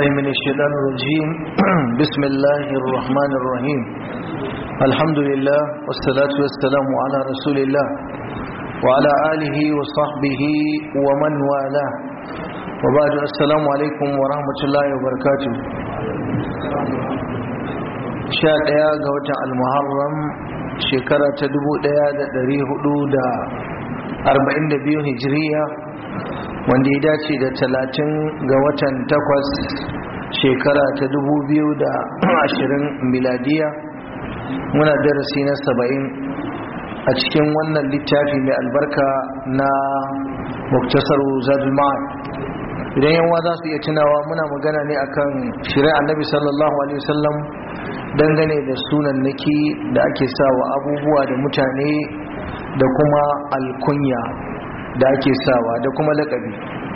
بالله من الشيطان الرجيم بسم الله الرحمن الرحيم الحمد لله والصلاة والسلام على رسول الله وعلى آله وصحبه ومن والاه وبعد السلام عليكم ورحمة الله وبركاته sha ɗaya ga watan almuharram shekara ta dubu ɗaya da ɗari hudu da arba'in da biyu hijiriya wanda ya dace da talatin ga watan takwas shekara ta dubu biyu da ashirin miladiya muna darasi na saba'in a cikin wannan littafi mai albarka na muktasar zadul ma'ad idan yawa za su iya tunawa muna magana ne akan shirin annabi sallallahu alaihi wasallam dangane da sunan naki da ake sawa abubuwa da mutane da kuma alkunya da ake sawa da kuma lakabi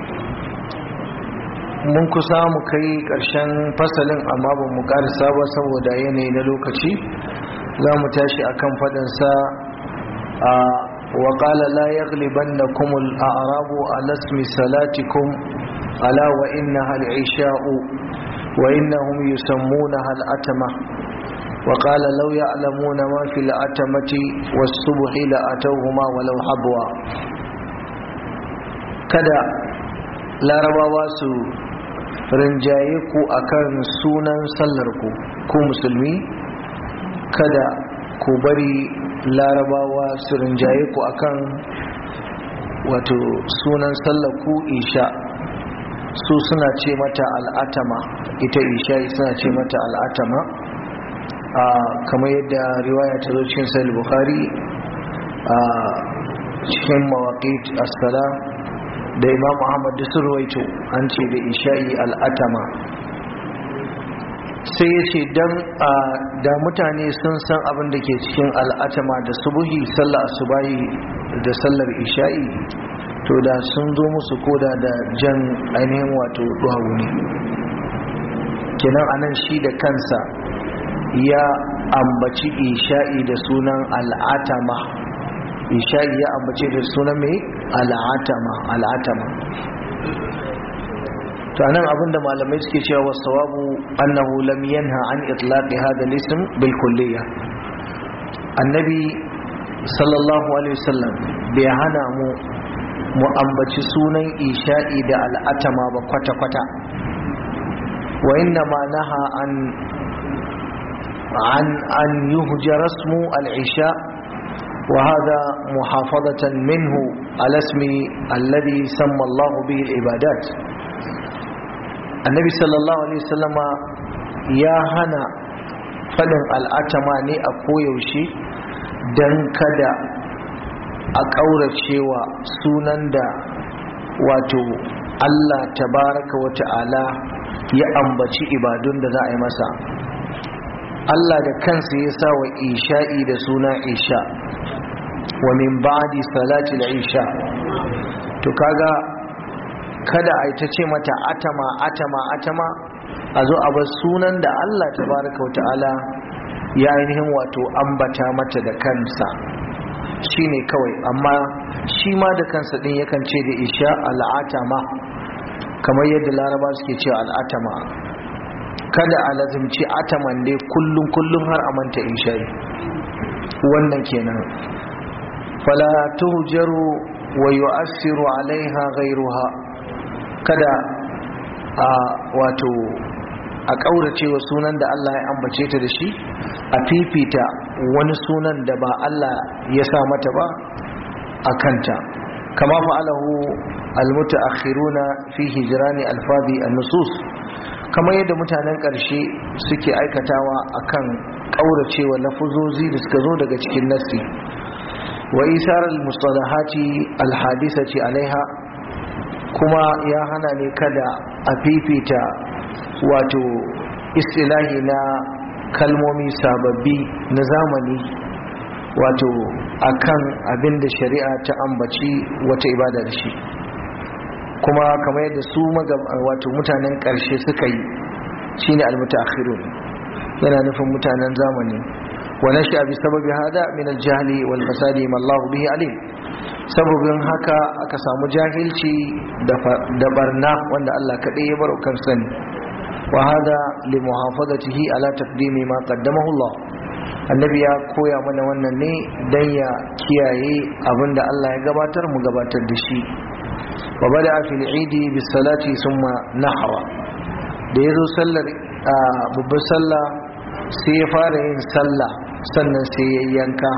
mun kusa mu kai ƙarshen fasalin amma ba mu ƙarisa ba saboda yanayi na lokaci za mu tashi akan faɗinsa a waƙala la ya gliban na kumul a arabu a lasmi salatikum ala wa inna hal'isha'u wa inna hum yusammuna hal'atama وقال لو يعلمون ما في العتمة والصبح لأتوهما ولو حبوا kada larabawa su rinjaye ku akan sunan sallar ku ku musulmi kada ku bari larabawa su rinjaye ku akan wato sunan sallar ku isha su suna ce mata al'atama ita isha suna ce mata al'atama kamar yadda riwaya ta zo cikin sahih bukhari a cikin mawaqit as-sala da imam ahmad da sun ruwaito an ce da isha'i al'atama sai ya ce dan da mutane sun san abin da ke cikin al'atama da subuhi sallar asubahi da sallar isha'i to da sun zo musu koda da jan ainihin wato duhawu ne kenan anan shi da kansa ya ambaci isha'i da sunan al'atama isha'i ya ambace da sunan mai al'atama al'atama to anan abinda malamai suke cewa wasawabu annahu lam yanha an itlaqi hada al-ism bil kulliyya annabi sallallahu alaihi wasallam bai hana mu mu ambaci sunan isha'i da al'atama ba kwata kwata wa inna ma naha an عن أن يهجر اسم العشاء وهذا محافظة منه على اسم الذي سمى الله به العبادات النبي صلى الله عليه وسلم يا هنا فلن الأتماني أكويوشي دن كدا أكورتشيوا سونان دا واتو Allah tabaraka wa ta'ala ya ambaci ibadun da za a yi masa Allah da kansa ya sa wa isha'i da suna isha wa min ba'di salati al-isha to kaga kada a ta ce mata atama atama atama a zo a bar sunan da Allah tabaraka wa ta'ala ya ainihin wato ambata mata da kansa shine kawai amma shi ma da kansa din yakan ce da isha al'atama kamar yadda laraba suke cewa al'atama kada a lazimci ataman dai kullum kullum har a manta isha'i wannan kenan fala tuhjaru wa yu'assiru alaiha ghayruha kada a wato a kaurace wa sunan da Allah ya ambace ta da shi a fifita wani sunan da ba Allah ya sa mata ba a kanta kama fa'alahu almutaakhiruna fi hijrani alfazi an-nusus kamar yadda mutanen ƙarshe suke aikatawa akan ƙauracewa lafuzozi da suka zo daga cikin nassi wa isarar mustalahati alhadisati alaiha kuma ya hana ne kada a fifita wato istilahi na kalmomi sababbi na zamani wato akan abin da shari'a ta ambaci wata ibada da shi kuma kamar yadda su wato mutanen ƙarshe suka yi shine almutaakhirun yana nufin mutanen zamani wa nasha bi sababi hada min al-jahli wal fasadi ma Allah bihi alim sababin haka aka samu jahilci da barna wanda Allah kaɗai ya baro kan sani wa hada li muhafazatihi ala taqdimi ma qaddamahu Allah annabi ya koya mana wannan ne dan ya kiyaye abinda Allah ya gabatar mu gabatar da shi wa bada fil idi bis salati thumma nahra da yazo sallar babbar sallah sai ya fara yin sallah sannan sai ya yanka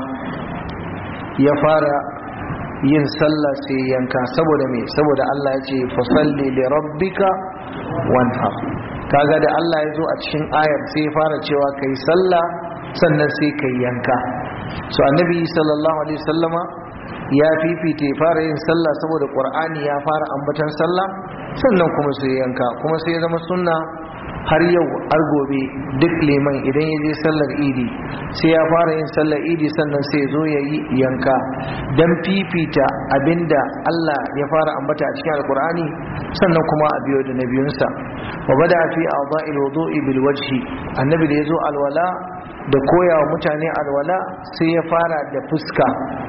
ya fara yin sallah sai yanka saboda me saboda Allah ya ce fasalli li rabbika wanhar kaga da Allah ya zo a cikin ayar sai ya fara cewa kai sallah sannan sai kai yanka so annabi sallallahu alaihi wasallama ya fifita ya fara yin sallah saboda qur'ani ya fara ambatan sallah sannan kuma sai yanka kuma sai ya zama sunna har yau har gobe duk liman idan ya je sallar idi sai ya fara yin sallar idi sannan sai zo ya yi yanka don fifita abinda Allah ya fara ambata a cikin alkur'ani sannan kuma a biyo da na biyunsa wa bada fi a'dha'il wudu'i bil wajhi annabi da yazo alwala da koyawa mutane alwala sai ya fara da fuska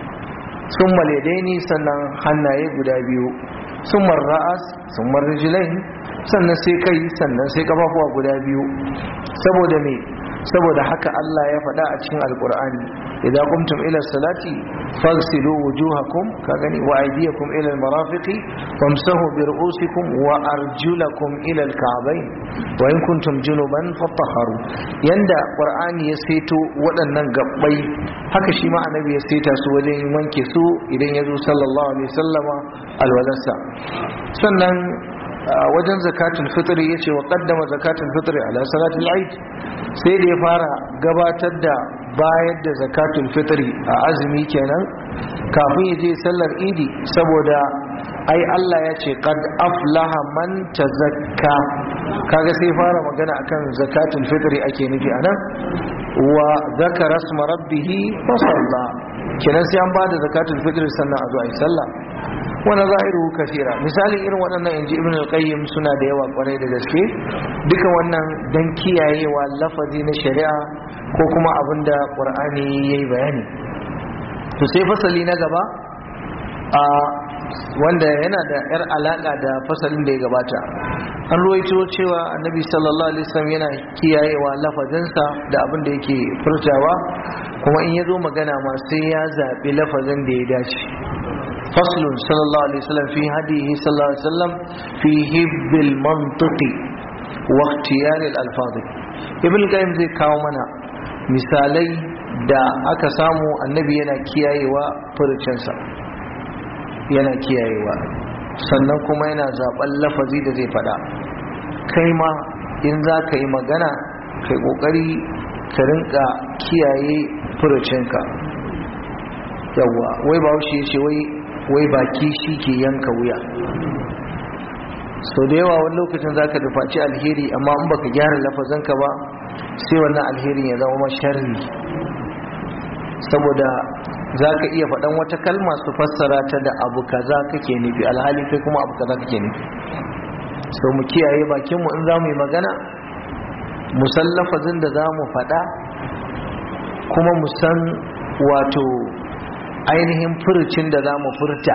sun maladaini sannan hannaye guda biyu sun ra'as sun rijlain sannan sai kai sannan sai kafafuwa guda biyu saboda me saboda haka Allah ya faɗa a cikin alkur'ani idan kumtum ila salati fagsilu wujuhakum ka gani wa aydiyakum ila almarafiqi wamsahu bi ru'usikum wa arjulakum ila alka'bayn wa in kuntum junuban fatahharu yanda qur'ani ya saito waɗannan gabbai haka shi ma annabi ya saita su wajen wanke su idan ya zo sallallahu alaihi wasallama alwalarsa sannan wajen zakatul fitri yace wa qaddama zakatul fitri ala salatul eid sai da ya fara gabatar da bayar da zakatul fitri a azumi kenan kafin ya je sallar idi saboda ai Allah ya ce qad aflaha man tazakka kaga sai fara magana akan zakatul fitri ake nufi anan wa zakara asma rabbih fa salla kenan sai an bada zakatul fitri sannan a zo ai sallah wani zahiru kasira misalin irin waɗannan inji ibn al-qayyim suna da yawa kwarai da gaske duka wannan dan kiyayewa lafazi na shari'a ko kuma abinda qur'ani yayi bayani to sai fasali na gaba a wanda yana da yar alaka da fasalin da ya gabata an ruwaito cewa annabi sallallahu alaihi wasallam yana kiyayewa lafazinsa da abin da yake furtawa kuma in ya zo magana ma sai ya zaɓi lafazin da ya dace فصل صلى الله عليه وسلم في هديه صلى الله عليه وسلم في هب المنطق واختيار الألفاظ ابن القيم zai kawo mana misalai da aka samu annabi yana kiyayewa furucinsa yana kiyayewa sannan kuma yana zaben lafazi da zai fada kai ma in za ka yi magana kai kokari ka rinka kiyaye furucinka yawwa wai ba ya ce wai wai baki shi ke yanka wuya sau da yawa wani lokacin za ka dufaci alheri amma in baka gyara lafazanka ba sai wannan alherin ya zama sharri saboda za ka iya faɗan wata kalma su fassara ta da abu kaza kake nufi alhali kai kuma abu kaza kake nufi so mu kiyaye bakinmu in za mu yi magana mu san lafazin da za mu faɗa kuma mu san wato ainihin furucin da za mu furta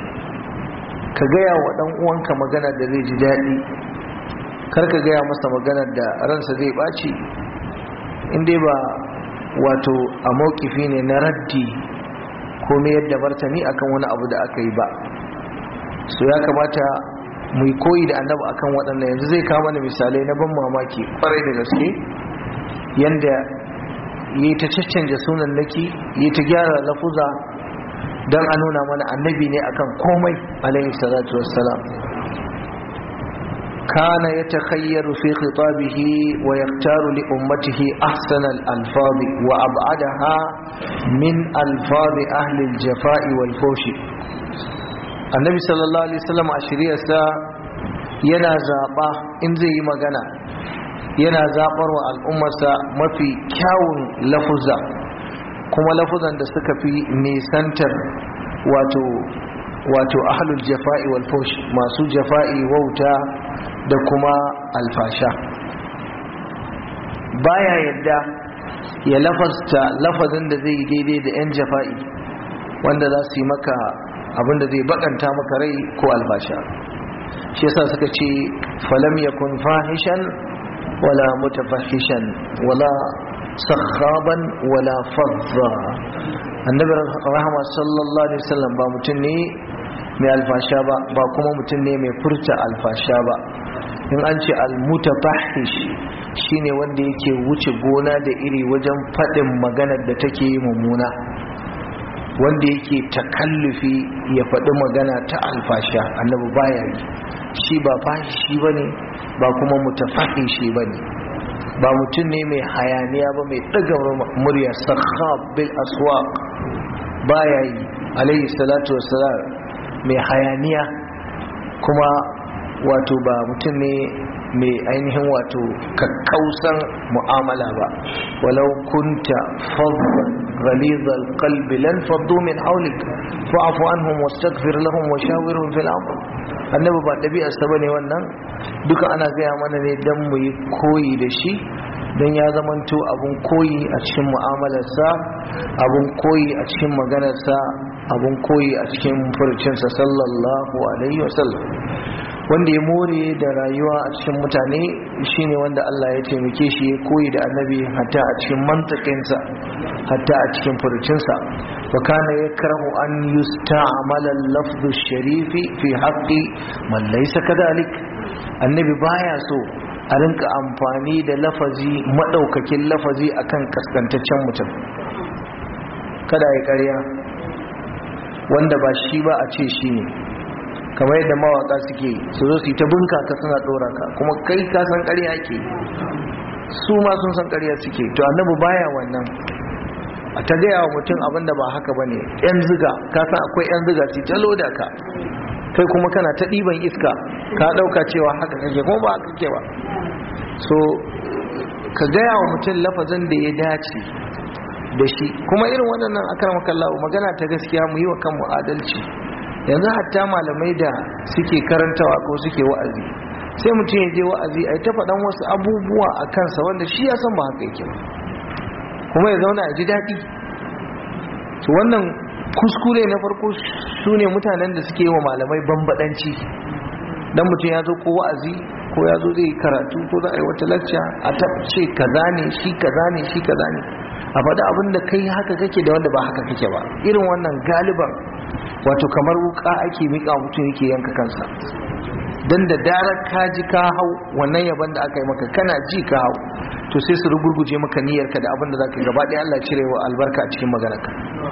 ka gaya wa ɗan uwanka magana da zai ji daɗi kar ka gaya masa magana da ransa zai ɓaci inda ba wato a mawkifi ne na raddi ko me yadda martani akan wani abu da aka yi ba so ya kamata mu koyi da annabi akan waɗannan yanzu zai kama da misalai na ban mamaki kwarai da gaske yanda yi ta caccanja sunan naki yi ta gyara lafuza don a nuna mana annabi ne akan komai alaihi salatu wassalam kana ya takhayyaru fi khitabihi wa yaktaru li ummatihi ahsana al-alfaz wa ab'adaha min alfaz ahli al-jafa'i wal fushi annabi sallallahu alaihi wasallam a shiriyarsa yana zaba in zai yi magana yana zabar wa al'ummarsa mafi kyawun lafuza kuma lafuzan da suka fi nisantar wato wato ahlul jafa'i wal fush masu jafa'i wauta da kuma alfasha baya yadda ya lafasta lafazin da zai yi daidai da yan jafa'i wanda za su yi maka abin da zai bakanta maka rai ko alfasha shi yasa suka ce falam yakun fahishan wala mutafahishan wala sakhaban wala fadda annabi rahama sallallahu alaihi wasallam ba mutum ne mai alfasha ba ba kuma mutum ne mai furta alfasha ba in an ce almutafahish shine wanda yake wuce gona da iri wajen faɗin maganar da take yi mummuna wanda yake takallufi ya faɗi magana ta alfasha annabi baya yi shi ba fahishi ba ne ba kuma mutafahishi ba ne ba mutum ne mai hayaniya ba mai ɗaga murya sakhab bil aswaq baya yi alayhi salatu wassalam mai hayaniya kuma wato ba mutum ne mai ainihin wato kakkausan mu'amala ba walau kunta fadlan غليظ القلب لن فضوا من حولك فاعف عنهم واستغفر لهم وشاورهم في الامر annabi ba ɗabi'arsa ba ne wannan duka ana gaya mana ne don mu yi koyi da shi don ya zamanto abun koyi a cikin mu'amalarsa abun koyi a cikin maganarsa abun koyi a cikin furcinsa sallallahu alaihi wasallam wanda ya more da rayuwa a cikin mutane shine wanda Allah ya taimake shi ya koyi da annabi hatta a cikin mantakinsa hatta a cikin furucinsa wa kana yakrahu an yusta'mala al-lafdhu sharifi fi haqqi man laysa kadhalik annabi baya so a rinka amfani da lafazi madaukakin lafazi akan kaskantaccen mutum kada ya ƙarya wanda ba shi ba a ce shi ne kamar yadda mawaka suke su zo su yi ta bunka ka suna dora ka kuma kai ka san ƙarya ke su ma sun san ƙarya suke to annabi baya wannan a ta gaya wa mutum abin da ba haka bane yan ziga ka san akwai yan ziga su ta loda ka kai kuma kana ta ɗiban iska ka ɗauka cewa haka kake kuma ba haka kake ba so ka gaya wa mutum lafazin da ya dace da shi kuma irin waɗannan akaramakallahu magana ta gaskiya mu yi wa kanmu adalci yanzu hatta malamai da suke karantawa ko suke wa'azi sai mutum ya je wa'azi a ta faɗan wasu abubuwa a kansa wanda shi ya san ba haka yake ba kuma ya zauna a ji daɗi to wannan kuskure na farko su ne mutanen da suke yi wa malamai bambaɗanci dan mutum ya zo ko wa'azi ko ya zo zai karatu ko za a yi wata lacca a ta ce kaza ne shi kaza ne shi kaza ne a faɗi abin da kai haka kake da wanda ba haka kake ba irin wannan galiban wato kamar wuka ake miƙa mutum yake yanka kansa don da darar ka ji ka hau wannan yaban da aka yi maka kana ji ka hau to sai su rugurguje maka niyyarka da abin da za ka gaba ɗaya Allah cire wa albarka a cikin maganarka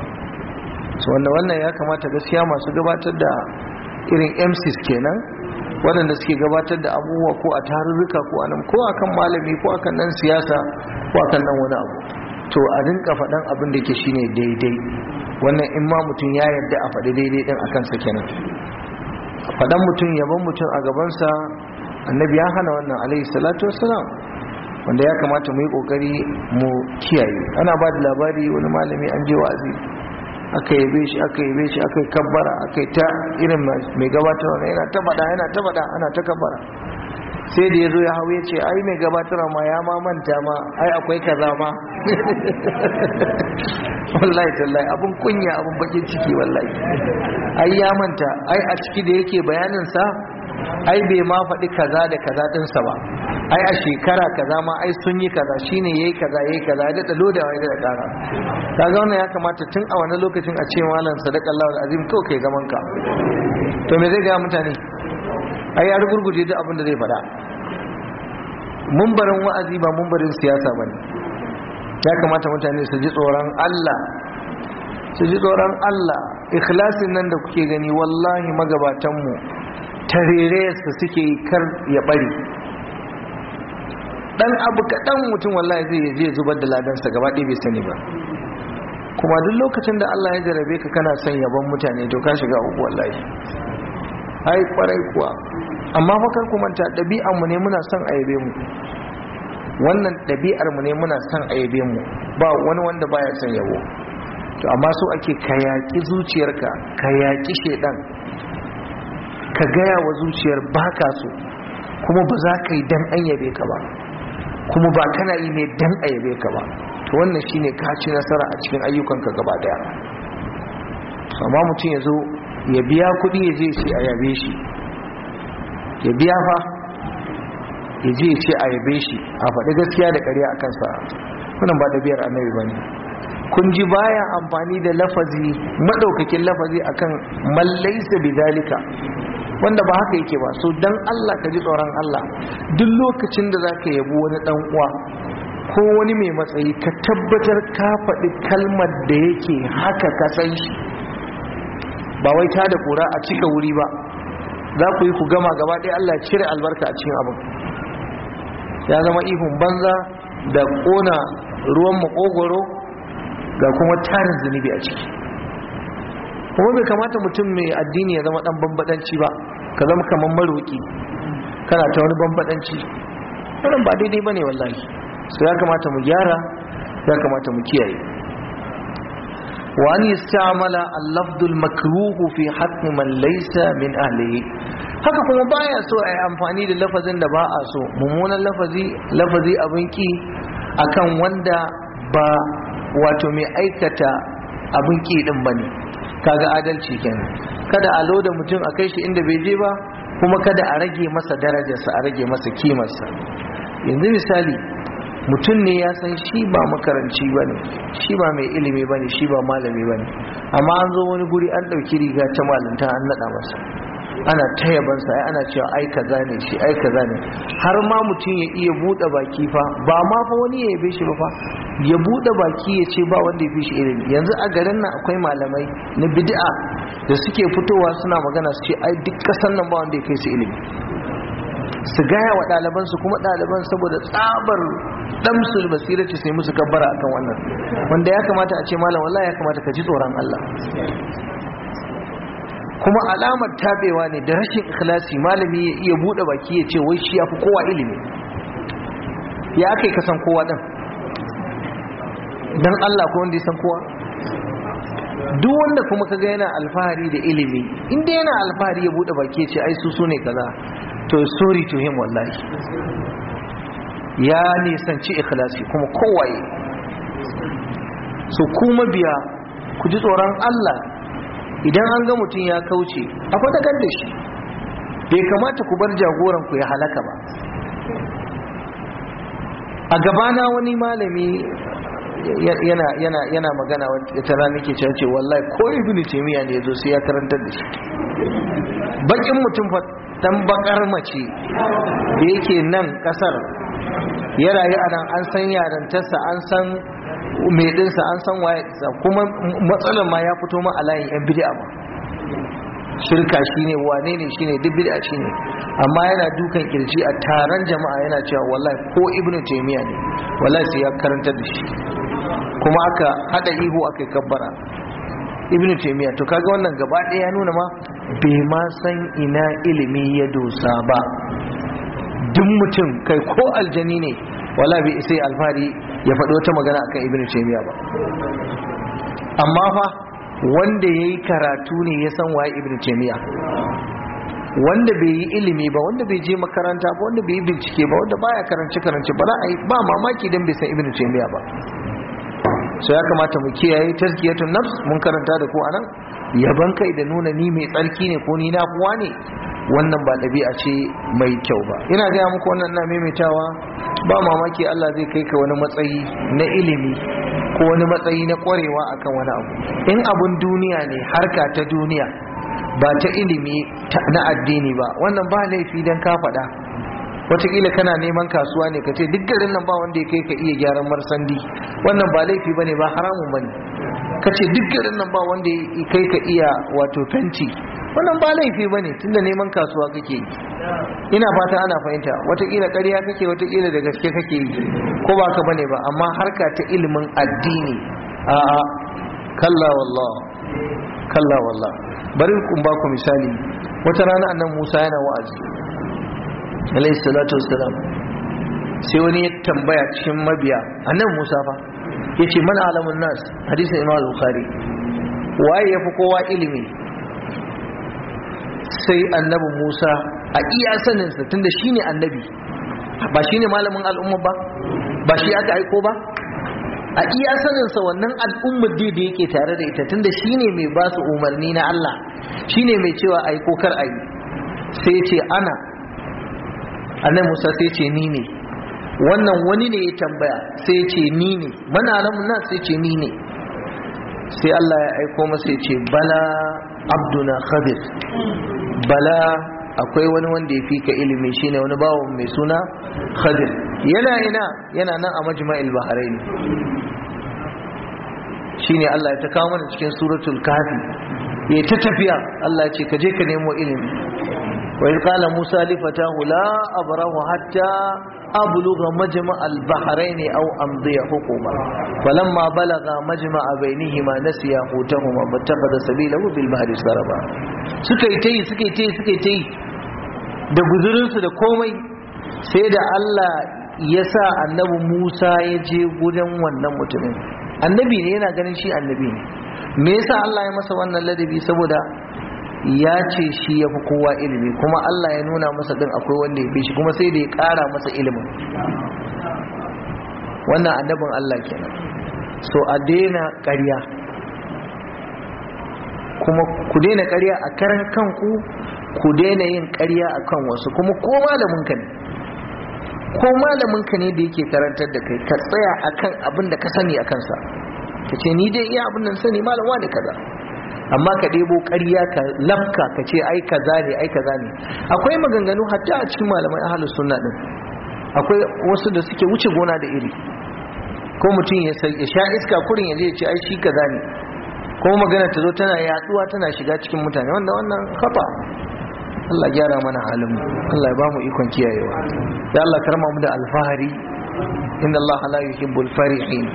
so wanda wannan ya kamata gaskiya masu gabatar da irin MCs kenan waɗanda suke gabatar da abubuwa ko a tarurruka ko a nan ko akan malami ko akan nan siyasa ko akan nan wani abu to a rinka faɗan abin da ke shine daidai wannan in ma mutum ya yarda a faɗi daidai ɗin a kansa kenan faɗan mutum yaban mutum a gabansa annabi ya hana wannan alaihi salatu wassalam wanda ya kamata mu yi ƙoƙari mu kiyaye ana ba da labari wani malami an je wa'azi aka yabe shi aka yabe shi aka yi kabbara aka yi ta irin mai gabatarwa yana ta faɗa yana ta faɗa ana ta kabbara sai da ya zo ya hau ya ce ai mai gabatarwa ma ya ma manta ma ai akwai kaza ma wallahi tallahi abun kunya abun bakin ciki wallahi ai ya manta ai a ciki da yake bayanin sa ai bai ma faɗi kaza da kaza ɗinsa ba ai a shekara kaza ma ai sun yi kaza shine yayi kaza yayi kaza ya daɗa lodawa ya daɗa ƙara kaga wannan ya kamata tun a wani lokacin a ce malam sadaqallahu alazim kawai kai zaman ka to me zai ga mutane ai ya rugurguje duk abin da zai faɗa mumbarin wa'azi ba mumbarin siyasa ba ne ya kamata mutane su ji tsoron Allah su ji tsoron Allah ikhlasin nan da kuke gani wallahi magabatanmu tarere su suke kar ya bari dan abu kaɗan mutum wallahi zai je zubar da ladansa gaba ɗaya bai sani ba kuma duk lokacin da Allah ya jarabe ka kana son yabon mutane to ka shiga uku wallahi ai kwarai kuwa amma fa kar ku manta ɗabi'ar mu ne muna son ayabe mu wannan ɗabi'ar mu ne muna son ayabe mu ba wani wanda baya son yabo to amma so ake ka yaƙi zuciyarka ka yaƙi shedan ka gaya wa zuciyar baka so kuma ba za ka yi dan an yabe ka ba kuma ba kana yi ne dan a yabe ka ba to wannan shine ka ci nasara a cikin ayyukanka gaba daya amma mutum ya zo ya biya kuɗi ya je shi a yabe shi ya biya fa ya je ya ce a yabe shi a faɗi gaskiya da ƙarya a kansa wannan ba ɗabi'ar annabi ba ne kun ji baya amfani da lafazi maɗaukakin lafazi akan mallaisa bidalika wanda ba haka yake ba so dan Allah ka ji tsoron Allah duk lokacin da zaka yabi wani dan uwa ko wani mai matsayi ka tabbatar ka faɗi kalmar da yake haka ka san shi ba wai ta da kura a cika wuri ba za ku yi ku gama gaba ɗaya Allah cire albarka a cikin abin ya zama ihun banza da ƙona ruwan makogoro ga kuma tarin zunubi a ciki kuma bai kamata mutum mai addini ya zama dan bambadanci ba ka zama kamar maroki kana ta wani bambadanci wannan ba daidai bane wallahi so ya kamata mu gyara ya kamata mu kiyaye wa an yastamala al-lafd al-makruh fi haqq man laysa min ahlihi haka kuma baya so a yi amfani da lafazin da ba a so mummunan lafazi lafazi abin ki akan wanda ba wato mai aikata abin ki din bane kaga adalci kenan kada a loda mutum a kai shi inda bai je ba kuma kada a rage masa darajarsa a rage masa kimarsa yanzu misali mutum ne ya san shi ba makaranci ba ne shi ba mai ilimi ba ne shi ba malami ba ne amma an zo wani guri an ɗauki riga ta malinta an naɗa masa ana ta yabansa ai ana cewa ai kaza ne shi ai kaza ne har ma mutum ya iya buɗe baki fa ba ma fa wani ya yabe shi ba fa ya buɗe baki ya ce ba wanda ya fi shi ilimi yanzu a garin nan akwai malamai na bid'a da suke fitowa suna magana su ce ai duk kasan nan ba wanda ya kai su ilimi su gaya wa ɗaliban su kuma ɗaliban saboda tsabar damsul basira ce sai musu kabbara akan wannan wanda ya kamata a ce malam wallahi ya kamata ka ji tsoron Allah kuma alamar tabewa ne da rashin ikhlasi malami ya iya bude baki ya ce wai shi yafi kowa ilimi ya kai ka san kowa din dan Allah ko wanda ya san kowa duk wanda kuma kaga yana alfahari da ilimi inda yana alfahari ya bude baki ya ce ai su sune kaza to sorry to him wallahi ya nisanci ikhlasi kuma kowaye so kuma biya ku ji tsoron Allah idan an ga mutum ya kauce a fadakar da shi bai kamata ku bar jagoranku ya halaka ba a gabana wani malami yana yana yana magana wata rana ke cewa ce wallahi ko ibnu taymiya ne yazo sai ya karantar da shi bakin mutum fa dan bakar mace da yake nan kasar ya rayu a nan an san yarantarsa an san mai dinsa an san waye dinsa kuma matsalar ma ya fito ma a layin yan bid'a ba shirka shine wane ne shine duk bid'a shine amma yana dukan kirji a taron jama'a yana cewa wallahi ko ibnu taymiya ne wallahi sai ya karanta da shi kuma aka hada ihu aka yi kabbara ibnu taymiya to kaga wannan gaba ɗaya ya nuna ma bai ma san ina ilimi ya dosa ba duk mutum kai ko aljani ne wala bai sai alfari ya faɗi wata magana akan ibn taymiya ba amma fa wanda yayi karatu ne ya san waye ibn taymiya wanda bai yi ilimi ba wanda bai je makaranta ba wanda bai yi bincike ba wanda baya karance karance ba za a yi ba mamaki dan bai san ibn taymiya ba so ya kamata mu kiyaye tazkiyatun nafs mun karanta da ku anan yaban kai da nuna ni mai tsarki ne ko ni na kuwa ne wannan ba ɗabi'a ce mai kyau ba ina gaya muku wannan na maimaitawa ba mamaki Allah zai kai ka wani matsayi na ilimi ko wani matsayi na ƙwarewa akan wani abu in abun duniya ne harka ta duniya ba ta ilimi na addini ba wannan ba laifi don ka faɗa wataƙila kana neman kasuwa ne ka ce duk garin nan ba wanda ya kai ka iya gyaran marsandi wannan ba laifi ba ne ba haramun ba ne ka ce duk garin nan ba wanda ya kai ka iya wato fenti wannan ba laifi ba ne tunda neman kasuwa kake yi ina fata ana fahimta wataƙila ƙarya kake wataƙila da gaske kake yi ko ba ka bane ba amma harka ta ilimin addini a'a kalla wallah kalla wallah bari kun ba ku misali wata rana annan Musa yana wa'azi alayhi salatu wassalam sai wani ya tambaya cikin mabiya annan Musa fa yace man alamun nas hadisin Imam Bukhari waye yafi kowa ilimi sai annabi Musa a iya saninsa tunda shine annabi ba shine malamin al'umma ba ba shi aka aiko ba a iya saninsa wannan al'ummar da yake tare da ita tunda shine mai ba su umarni na Allah shine mai cewa aiko kar ayi sai ce ana annabi Musa sai ce ni ne wannan wani ne ya tambaya sai ce ni ne mana alamu na sai ce ni ne sai Allah ya aiko masa ya ce bala abduna khadir bala akwai wani wanda ya fi ka ilimi shine wani bawon mai suna khadir yana ina yana nan a majma'il bahrain shine Allah ya ta kawo mana cikin suratul kafi ya ta tafiya Allah ya ce ka je ka nemo ilimi wa iz qala musa li fatahu la abrahu hatta abluga majma' al-bahrain aw amdiya hukuma falamma balaga majma' bainihima nasiya hutahuma fattakhadha sabilahu bil bahri saraba suka yi tayi suka yi tayi suka yi tayi da guzurinsu da komai sai da Allah ya sa annabi Musa ya je gudan wannan mutumin annabi ne yana ganin shi annabi ne me yasa Allah ya masa wannan ladabi saboda ya ce shi ya fi kowa ilimi kuma Allah ya nuna masa din akwai wanda ya fi shi kuma sai da ya ƙara masa ilimin wannan annabin Allah kenan so a daina ƙarya kuma ku daina ƙarya a karan kanku ku daina yin ƙarya a kan wasu kuma ko malaminka ne ko malaminka ne da yake karantar da kai ka tsaya akan abin da ka sani a kansa ka ce ni dai iya abin nan sani malam ne kaza amma ka ɗebo ƙarya ka lafka ka ce ai kaza ne ai kaza ne akwai maganganu hatta a cikin malamai ahlus sunna din akwai wasu da suke wuce gona da iri ko mutum ya sha iska kurin ya je ya ce ai shi kaza ne ko magana ta zo tana yaduwa tana shiga cikin mutane wanda wannan kafa Allah gyara mana halin mu Allah ya bamu ikon kiyayewa ya Allah karma mu da alfahari inna Allah la yuhibbul farihin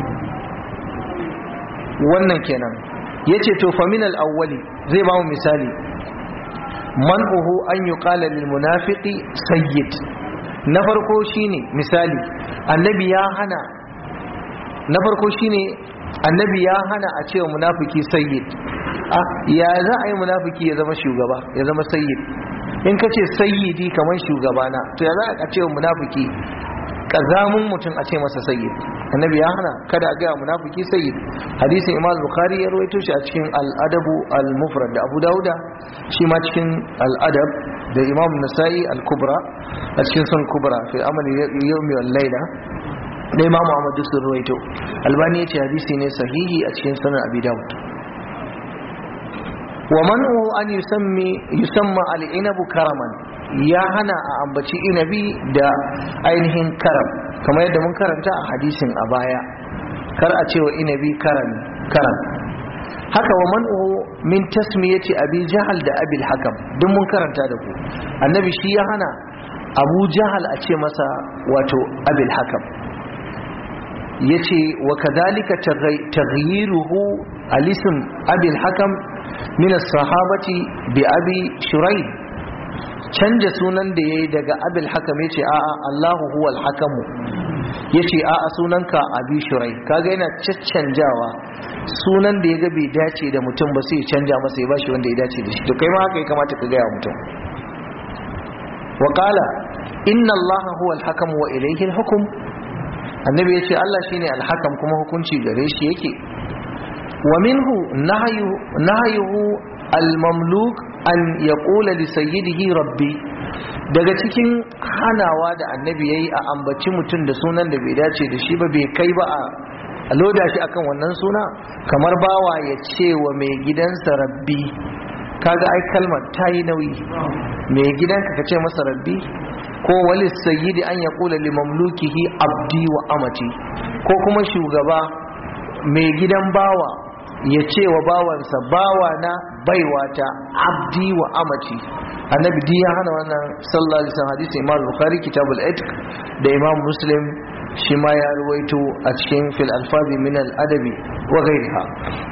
wannan kenan yace to fa min al-awwali zai bamu misali man'uhu an yuqala lil munafiqi sayyid na farko shine misali annabi ya hana na farko shine annabi ya hana a cewa munafiki sayyid ya za a yi munafiki ya zama shugaba ya zama sayyid in ka ce sayyidi kamar shugabana to ya za a cewa munafiki kazamun mutum a ce masa sayyid annabi ya hana kada a gaya munafiki sayyid hadisin imam bukhari ya rawaito shi a cikin al-adabu al-mufrad da abu dauda shi ma cikin al-adab da imam nasa'i al-kubra a cikin sun kubra fi amali yawmi wal layla da imam Muhammad duk sun ruwaito albani ya ce hadisi ne sahihi a cikin sanar abi dawud wa man'u an yusammi yusamma al-inabu karaman ya hana a ambaci inabi da ainihin karam kamar yadda mun karanta a hadisin a baya kar a cewa inabi karam karam haka wa man'u min tasmiyati abi jahal da abil hakam duk mun karanta da ku annabi shi ya hana abu jahal a ce masa wato abil hakam yace wa kadhalika taghyiruhu al-ism abi al-hakam min as-sahabati bi abi shuraih canja sunan da yayi daga abi al-hakam yace a'a Allahu huwa al-hakam yace a'a sunanka abi shuraih kaga yana caccanjawa sunan da yaga bai dace da mutum ba sai ya canja masa ya bashi wanda ya dace da shi to kai ma haka ya kamata ka gaya mutum wa qala inna allaha huwa al-hakam wa ilayhi al-hukm annabi ya ce Allah shine alhakam kuma hukunci gare shi yake wa minhu nahyuhu almamluk an yaqula li sayyidihi rabbi daga cikin hanawa da annabi yayi a ambaci mutum da sunan da bai dace da shi ba bai kai ba a loda shi akan wannan suna kamar bawa ya ce wa mai gidansa rabbi kaga ai kalmar ta yi nauyi mai gidanka ka ce masa rabbi ko wali sayyidi an yaqula li mamlukihi abdi wa amati ko kuma shugaba mai gidan bawa ya ce wa bawansa bawa na baiwata abdi wa amati annabi di ya hana wannan sallallahu alaihi wasallam hadisi imam bukhari kitabul itq da imam muslim shi ma ya ruwaito a cikin fil alfazi min al adabi wa ghairiha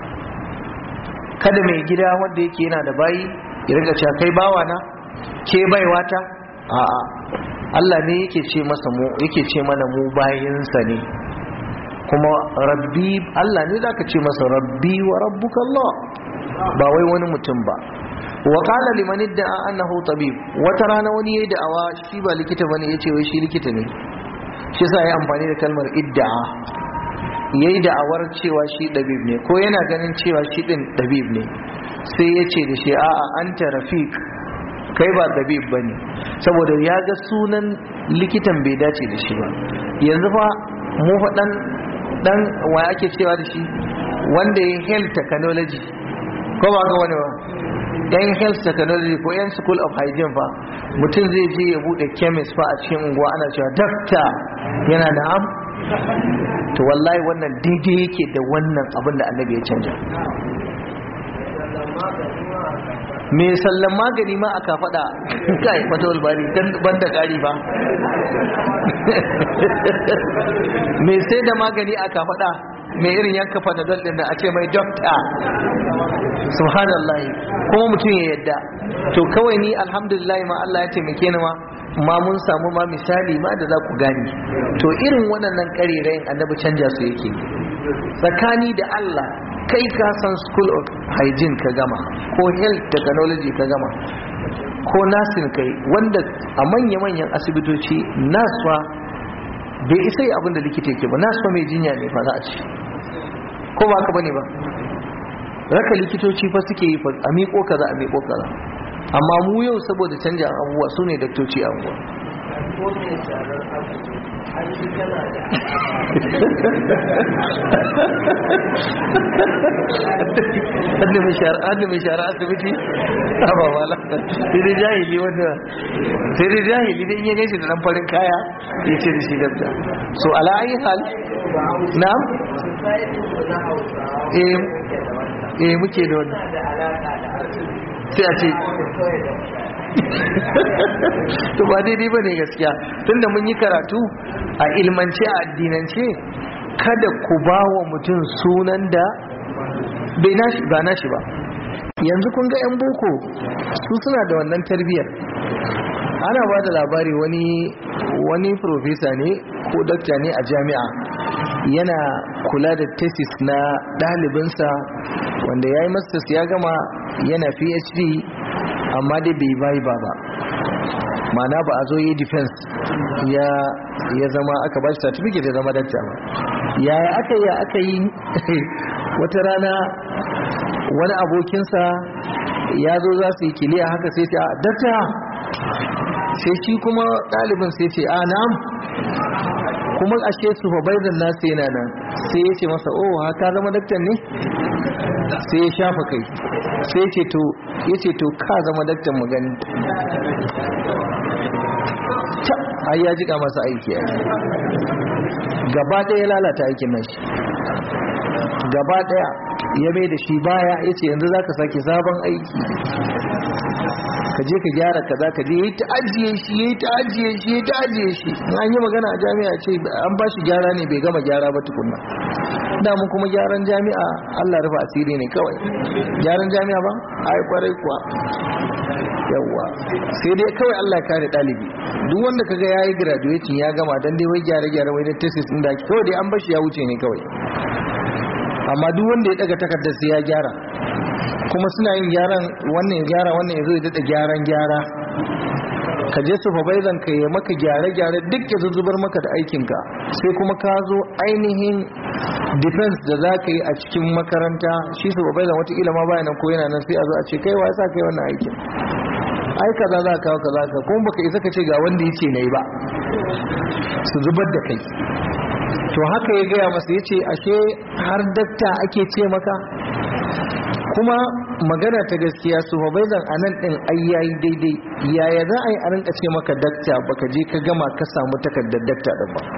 kada mai gida wanda yake yana da bayi ya riga cewa kai bawa na ke baiwata a'a Allah ne yake ce masa mu yake ce mana mu bayinsa ne kuma rabbi Allah ne zaka ce masa rabbi wa rabbuka Allah ba wai wani mutum ba wa qala liman idda'a annahu tabib wata rana wani yayi da'awa shi ba likita bane yace wai shi likita ne shi yasa yayi amfani da kalmar idda'a yayi da'awar cewa shi dabib ne ko yana ganin cewa shi din dabib ne sai yace da shi a'a anta rafiq kai ba dabib bane saboda ya ga sunan likitan bai dace da shi ba yanzu fa mu fa dan dan wa ake cewa da shi wanda ya health technology ko ba ga wani ba yan health technology ko yan school of hygiene fa mutum zai je ya bude chemist fa a cikin unguwa ana cewa doctor yana da am to wallahi wannan daidai yake da wannan abin da annabi ya canja mai sallan magani ma aka faɗa kai fata walbari ban da ƙari ba mai sai da magani aka faɗa mai irin yanka panadol din da a ce mai dokta subhanallah kuma mutum ya yadda to kawai ni alhamdulillah ma Allah ya taimake ni ma ma mun samu ma misali ma da za ku gani to irin waɗannan ƙarerayin annabi canja su yake tsakani da Allah kai ka san school of hygiene ka gama ko health technology ka gama ko nursing kai wanda a manya-manyan asibitoci naswa bai isa yi abin da likita yake ba naswa mai jinya ne fa za a ci ko ba ka bane ba raka likitoci fa suke yi fa a miƙo kaza a miƙo kaza amma mu yau saboda canja abubuwa su ne daktoci a unguwa hadda mai shara asibiti a ba wala sai dai jahili wanda sai dai jahili dai in ya gaishe da dan farin kaya ya ce da shi dabda so ala ayi hal na'am eh eh muke da wannan sai a ce to ba daidai ba ne gaskiya tunda mun yi karatu a ilmance a addinance kada ku ba wa mutum sunan da bai nashi ba nashi ba yanzu kun ga 'yan boko su suna da wannan tarbiyyar ana ba da labari wani wani profesa ne ko dakta ne a jami'a yana kula da thesis na ɗalibinsa wanda ya yi masters ya gama yana phd amma dai bai bai ba ba mana ba a zo yi defense ya ya zama aka ba shi certificate ya zama dakta ba yaya aka yi aka yi wata rana wani abokinsa ya zo za su yi kiliya haka sai ce a dakta sai shi kuma ɗalibin sai ce a na'am kuma ashe supervisor nasu yana nan sai ya ce masa oh haka zama daktan ne sai ya shafa kai sai ce to ya ce to ka zama daktan mu gani ai ya jika masa aiki ya gaba ɗaya lalata aikin nan shi gaba ɗaya ya mai da shi baya ya ce yanzu za ka sake sabon aiki ka je ka gyara kaza ka je yi ta ajiye shi yi ta ajiye shi yi ta ajiye shi an yi magana a jami'a ce an ba shi gyara ne bai gama gyara ba tukunna damu kuma gyaran jami'a Allah rufa asiri ne kawai gyaran jami'a ba ai kwarai kuwa yawwa sai dai kawai Allah kare dalibi duk wanda kaga yayi graduation ya gama dan dai wai gyare gyare wai da thesis din da kawai dai an bashi ya wuce ne kawai amma duk wanda ya daga takardar sai ya gyara kuma suna yin gyaran wannan ya gyara wannan ya zo ya dada gyaran gyara ka je supervisor ka yi maka gyare-gyare duk ya zuzubar maka da aikinka sai kuma ka zo ainihin defense da za ka yi a cikin makaranta shi supervisor watakila ma bayanan ko yana nan sai a zo a ce kai wa sa kai wannan aikin ai kaza za ka kawo kaza ka kuma baka isa ka ce ga wanda yace nayi ba su zubar da kai to haka ya gaya masa yace ashe har dakta ake ce maka kuma magana ta gaskiya su hobezan a nan ɗin ai yayi daidai yaya za a yi a rinka ce maka dakta baka je ka gama ka samu takardar dakta ɗin ba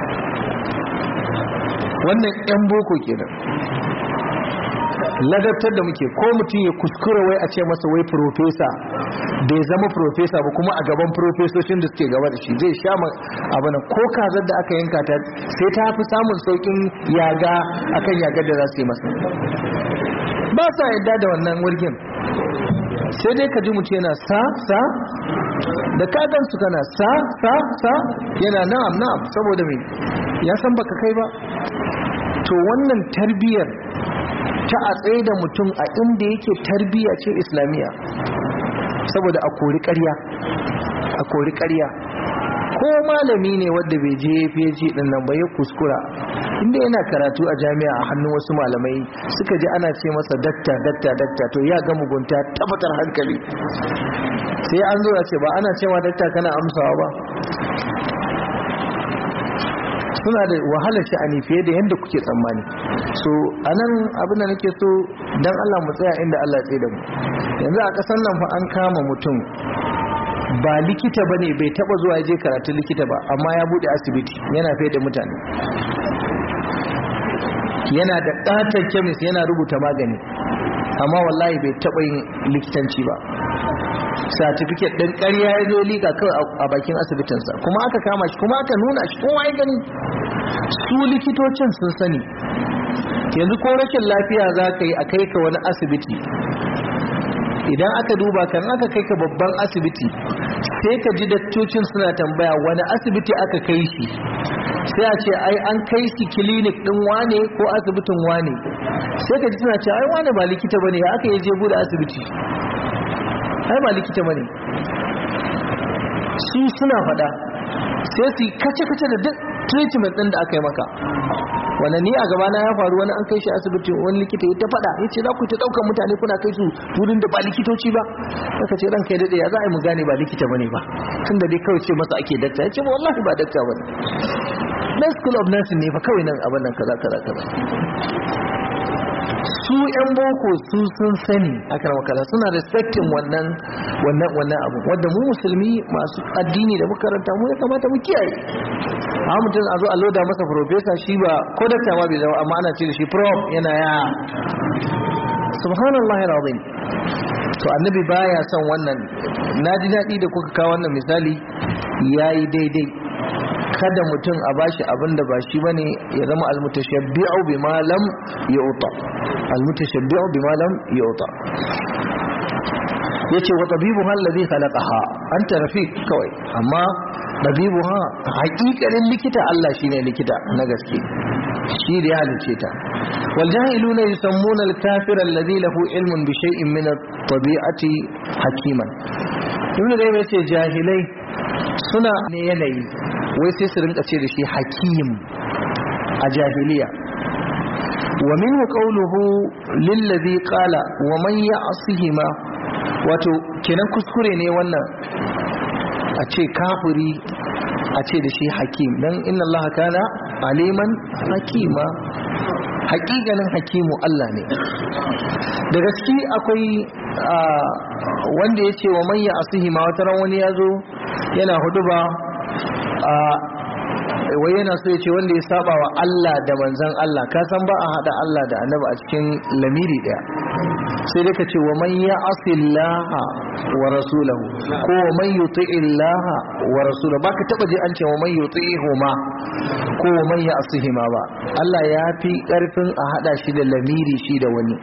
wannan 'yan boko kenan ladabtar da muke ko mutum ya kuskura wai a ce masa wai profesa bai zama profesa ba kuma a gaban profesoshin da suke gaba da shi zai sha abana ko kazar da aka yanka ta sai ta fi samun saukin yaga akan yagar da za su yi masa ba sa yadda da wannan wurgin sai dai ka ji mutum yana sa sa da kagan su kana sa sa sa yana na'am na'am saboda mai ya san baka kai ba to wannan tarbiyyar ta a tsaye da mutum a inda yake tarbiyya ce islamiyya saboda a kori ƙarya a kori ƙarya ko malami ne wadda bai je PhD din nan ba ya kuskura inda yana karatu a jami'a a hannun wasu malamai suka ji ana ce masa dakta dakta dakta to ya ga mugunta tabbatar hankali sai an zo a ce ba ana cewa dakta kana amsawa ba suna da wahalar sha'ani fiye da yadda kuke tsammani so anan abin da nake so dan Allah mu tsaya inda Allah ya tsaye da mu yanzu a ƙasar nan fa an kama mutum ba likita bane bai taba zuwa je karatun likita ba amma ya bude asibiti yana fiye da mutane yana da ƙaton kemis yana rubuta magani amma wallahi bai taba yin likitanci ba certificate ɗin ƙarya ya zo liga kawai a bakin asibitinsa kuma aka kama shi kuma aka nuna shi kowa ya gani su likitocin sun sani yanzu ko rashin lafiya za ka yi a kai ka wani asibiti idan aka duba kan aka kai ka babban asibiti sai ka ji dattocin suna tambaya wani asibiti aka kai shi sai a ce ai an kai shi clinic din wane ko asibitin wane sai ka ji suna ce ai wane ba likita bane ya aka yi je bude asibiti ai ba likita bane su suna fada sai su kace kace da duk treatment din da aka yi maka wanda ni a gabana ya faru wani an kai shi asibiti wani likita ya ta faɗa ya ce za ku ta ɗaukar mutane kuna kai su wurin da ba likitoci ba aka ce ranka ya daɗe ya za a yi mu gane ba likita bane ba tun da dai kawai ce masa ake dakta ya ce ba wallahi ba dakta bane na school of nursing ne fa kawai nan abin nan kaza kaza kaza su yan boko su sun sani akan makala suna respecting wannan wannan wannan abu wanda mu musulmi masu addini da makaranta mu ya kamata mu kiyaye a mutum a zo a loda masa professor shi ba ko dakta ma bai zama amma ana ce da shi prof yana ya subhanallahi alazim to annabi baya son wannan na ji daɗi da kuka kawo wannan misali yayi daidai kada mutum a bashi abin da ba shi bane ya zama almutashabbi'u bima lam yu'ta almutashabbi'u bima lam yu'ta yace wa tabibuha alladhi khalaqaha anta rafiq kawai amma tabibuha haƙiƙanin likita Allah shine likita na gaske shi da ya halice ta wal jahiluna yusammuna al-kafir alladhi lahu ilmun bi shay'in min at-tabi'ati hakiman ibnu da yace jahilai suna ne yanayi wai sai su rinka ce da shi hakim a jahiliya wa minhu qawluhu lillazi qala wa man ya'sihima wato kenan kuskure ne wannan a ce kafiri a ce da shi hakim dan inna allaha kana aliman hakima hakikanin hakimu Allah ne da gaske akwai wanda ya ce wa man ya'sihima wata ran wani ya zo yana hudu ba wai yana so ya ce wanda ya saba wa Allah da manzan Allah ka san ba a hada Allah da annabi a cikin lamiri daya sai dai ka ce wa man ya asillaha wa rasulahu ko wa man yuti illaha wa rasulahu baka taba je an ce wa man yuti huma ko wa man ya asihima ba Allah ya fi karfin a hada shi da lamiri shi da wani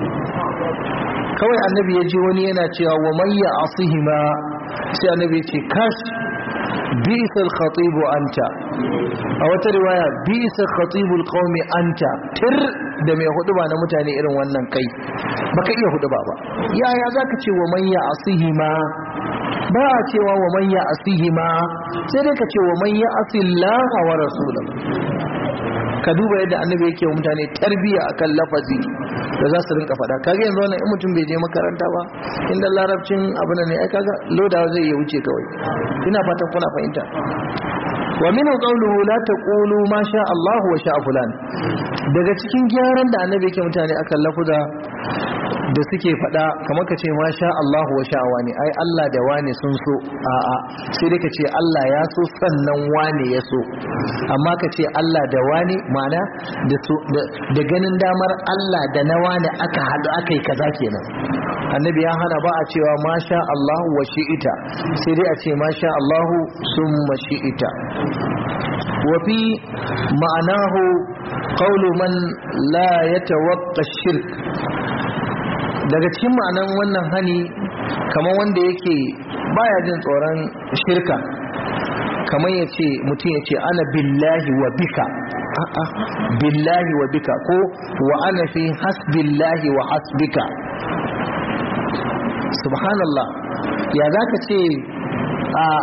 kawai annabi ya ji wani yana cewa wa man ya asihima sai annabi ya ce kash بئس الخطيب أنت أو رواية بئس خطيب القوم أنت تر da mai hudu ba na mutane irin wannan kai baka iya hudu ba ba yaya zaka ce wa man ya asihima ba a cewa wa man ya asihima sai dai ka ce wa man ya asillaha wa rasulahu ka duba yadda annabi yake wa mutane tarbiya akan lafazi da za su rinka faɗa kaga yanzu wannan in mutum bai je makaranta ba inda larabcin abu ne ai kaga lodawa zai iya wuce kawai ina fatan kuna fahimta wa minhu qawluhu la taqulu ma sha Allah wa sha fulan daga cikin gyaran da annabi yake mutane akan lafuza da suke faɗa kamar ka ce ma sha Allah wa sha wani ai Allah da wani sun so a'a sai dai ka ce Allah ya so sannan wani ya so amma ka ce Allah da wani mana da ganin damar Allah da na wani aka haɗu aka yi kaza kenan annabi ya hana ba a cewa ma sha Allah wa shi'ita sai dai a ce ma sha Allah summa shi'ita wa fi ma'anahu qawlu man la yatawaqqa shirk daga cikin ma'anan wannan hani kamar wanda yake baya jin tsoron shirka kamar ya ce mutum ya ce ana billahi wa bika a'a billahi wa bika ko wa ana fi hasbillahi wa hasbika subhanallah ya za ka ce a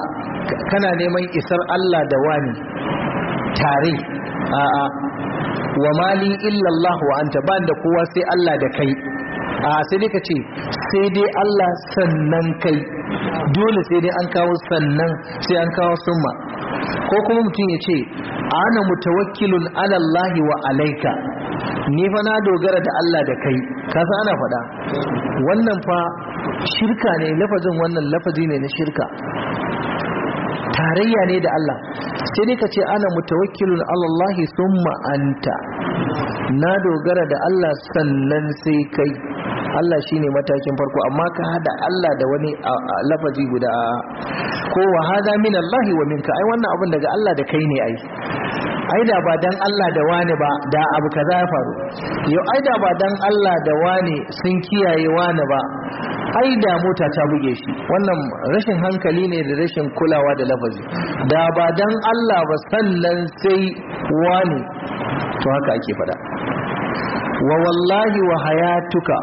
kana neman isar Allah da wani tare a'a wa mali illa Allah wa anta ban da kowa sai Allah da kai a sai dai ka ce sai dai Allah sannan kai dole sai dai an kawo sannan sai an kawo summa ko kuma mutum ya ce ana mutawakkilun ala Allah wa alaika ni fa na dogara da Allah da kai kasa ana faɗa wannan fa shirka ne lafazin wannan lafazi ne na shirka tarayya ne da Allah sai dai ka ce ana mutawakkilun ala Allah summa anta na dogara da Allah sannan sai kai Allah shine matakin farko amma ka hada Allah da wani lafazi guda ko wa hada min Allah wa minka ai wannan abin daga Allah da kai ne ai ai da ba dan Allah da wani ba da abu kaza ya faru yau ai da ba dan Allah da wani sun kiyaye wani ba ai da mota ta buge shi wannan rashin hankali ne da rashin kulawa da lafazi da ba dan Allah ba sannan sai wani to haka ake fada wa wallahi wa hayatuka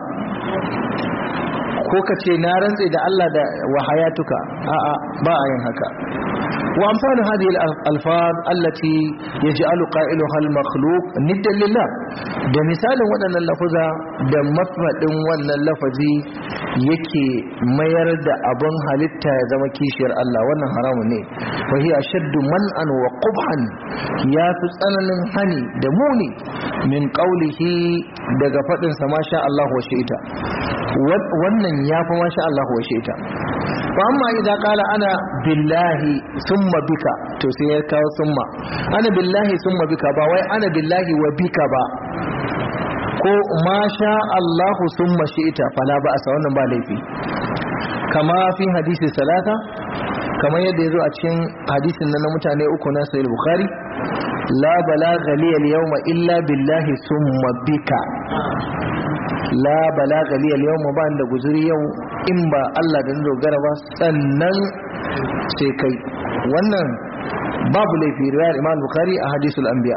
ko ka ce na rantse da Allah da wa hayatuka a'a ba a yin haka wa amsalu hadhihi al-alfaz allati yaj'alu qailuha al-makhluq niddan lillah da misalin waɗannan lafuza da mafadin wannan lafazi yake mayar da abin halitta ya zama kishiyar Allah wannan haramun ne wa hiya shaddu man'an wa qubhan ya fi tsananin hani da muni min qawlihi daga fadin sa masha Allah wa shi'ita wannan ya fi masha Allah wa shi'ita fa amma idan kala ana billahi summa bika to sai ya kawo summa ana billahi summa bika ba wai ana billahi wa bika ba ko ma sha Allahu summa shi'ita fala ba asa wannan ba laifi kama fi hadisi salata kamar yadda yazo a cikin hadisin nan na mutane uku na sahih bukhari la balagha li al-yawma illa billahi summa bika la balagha li al-yawma ba da guzuri yau in ba Allah da dogara ba sannan sai kai wannan babu laifi riwayar Imam Bukhari a hadisul anbiya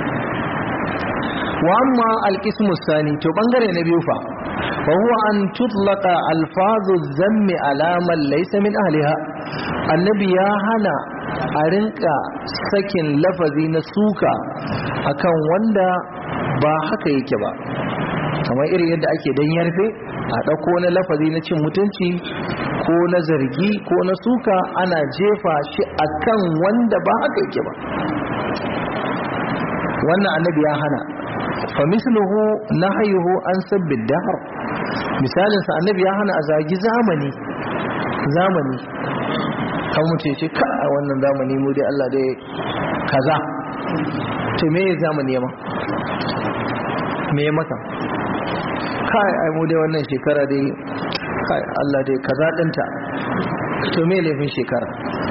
wa amma alqismu sani to bangare na biyu fa fa huwa an tutlaqa alfazu zammi ala man laysa min ahliha annabi ya hana a rinka sakin lafazi na suka akan wanda ba haka yake ba kamar irin yadda ake dan yarfe a ɗauko na lafazi na cin mutunci ko na zargi ko na suka ana jefa shi akan wanda ba haka yake ba wannan annabi ya hana famisluhu nahyuhu an sabbin dahar misalinsa annabi ya hana a zagi zamani zamani kan mutu ce ka a wannan zamani mu dai Allah dai kaza to me ya zamani ma me maka kai ai mu dai wannan shekara dai kai Allah dai kaza dinta to me laifin shekara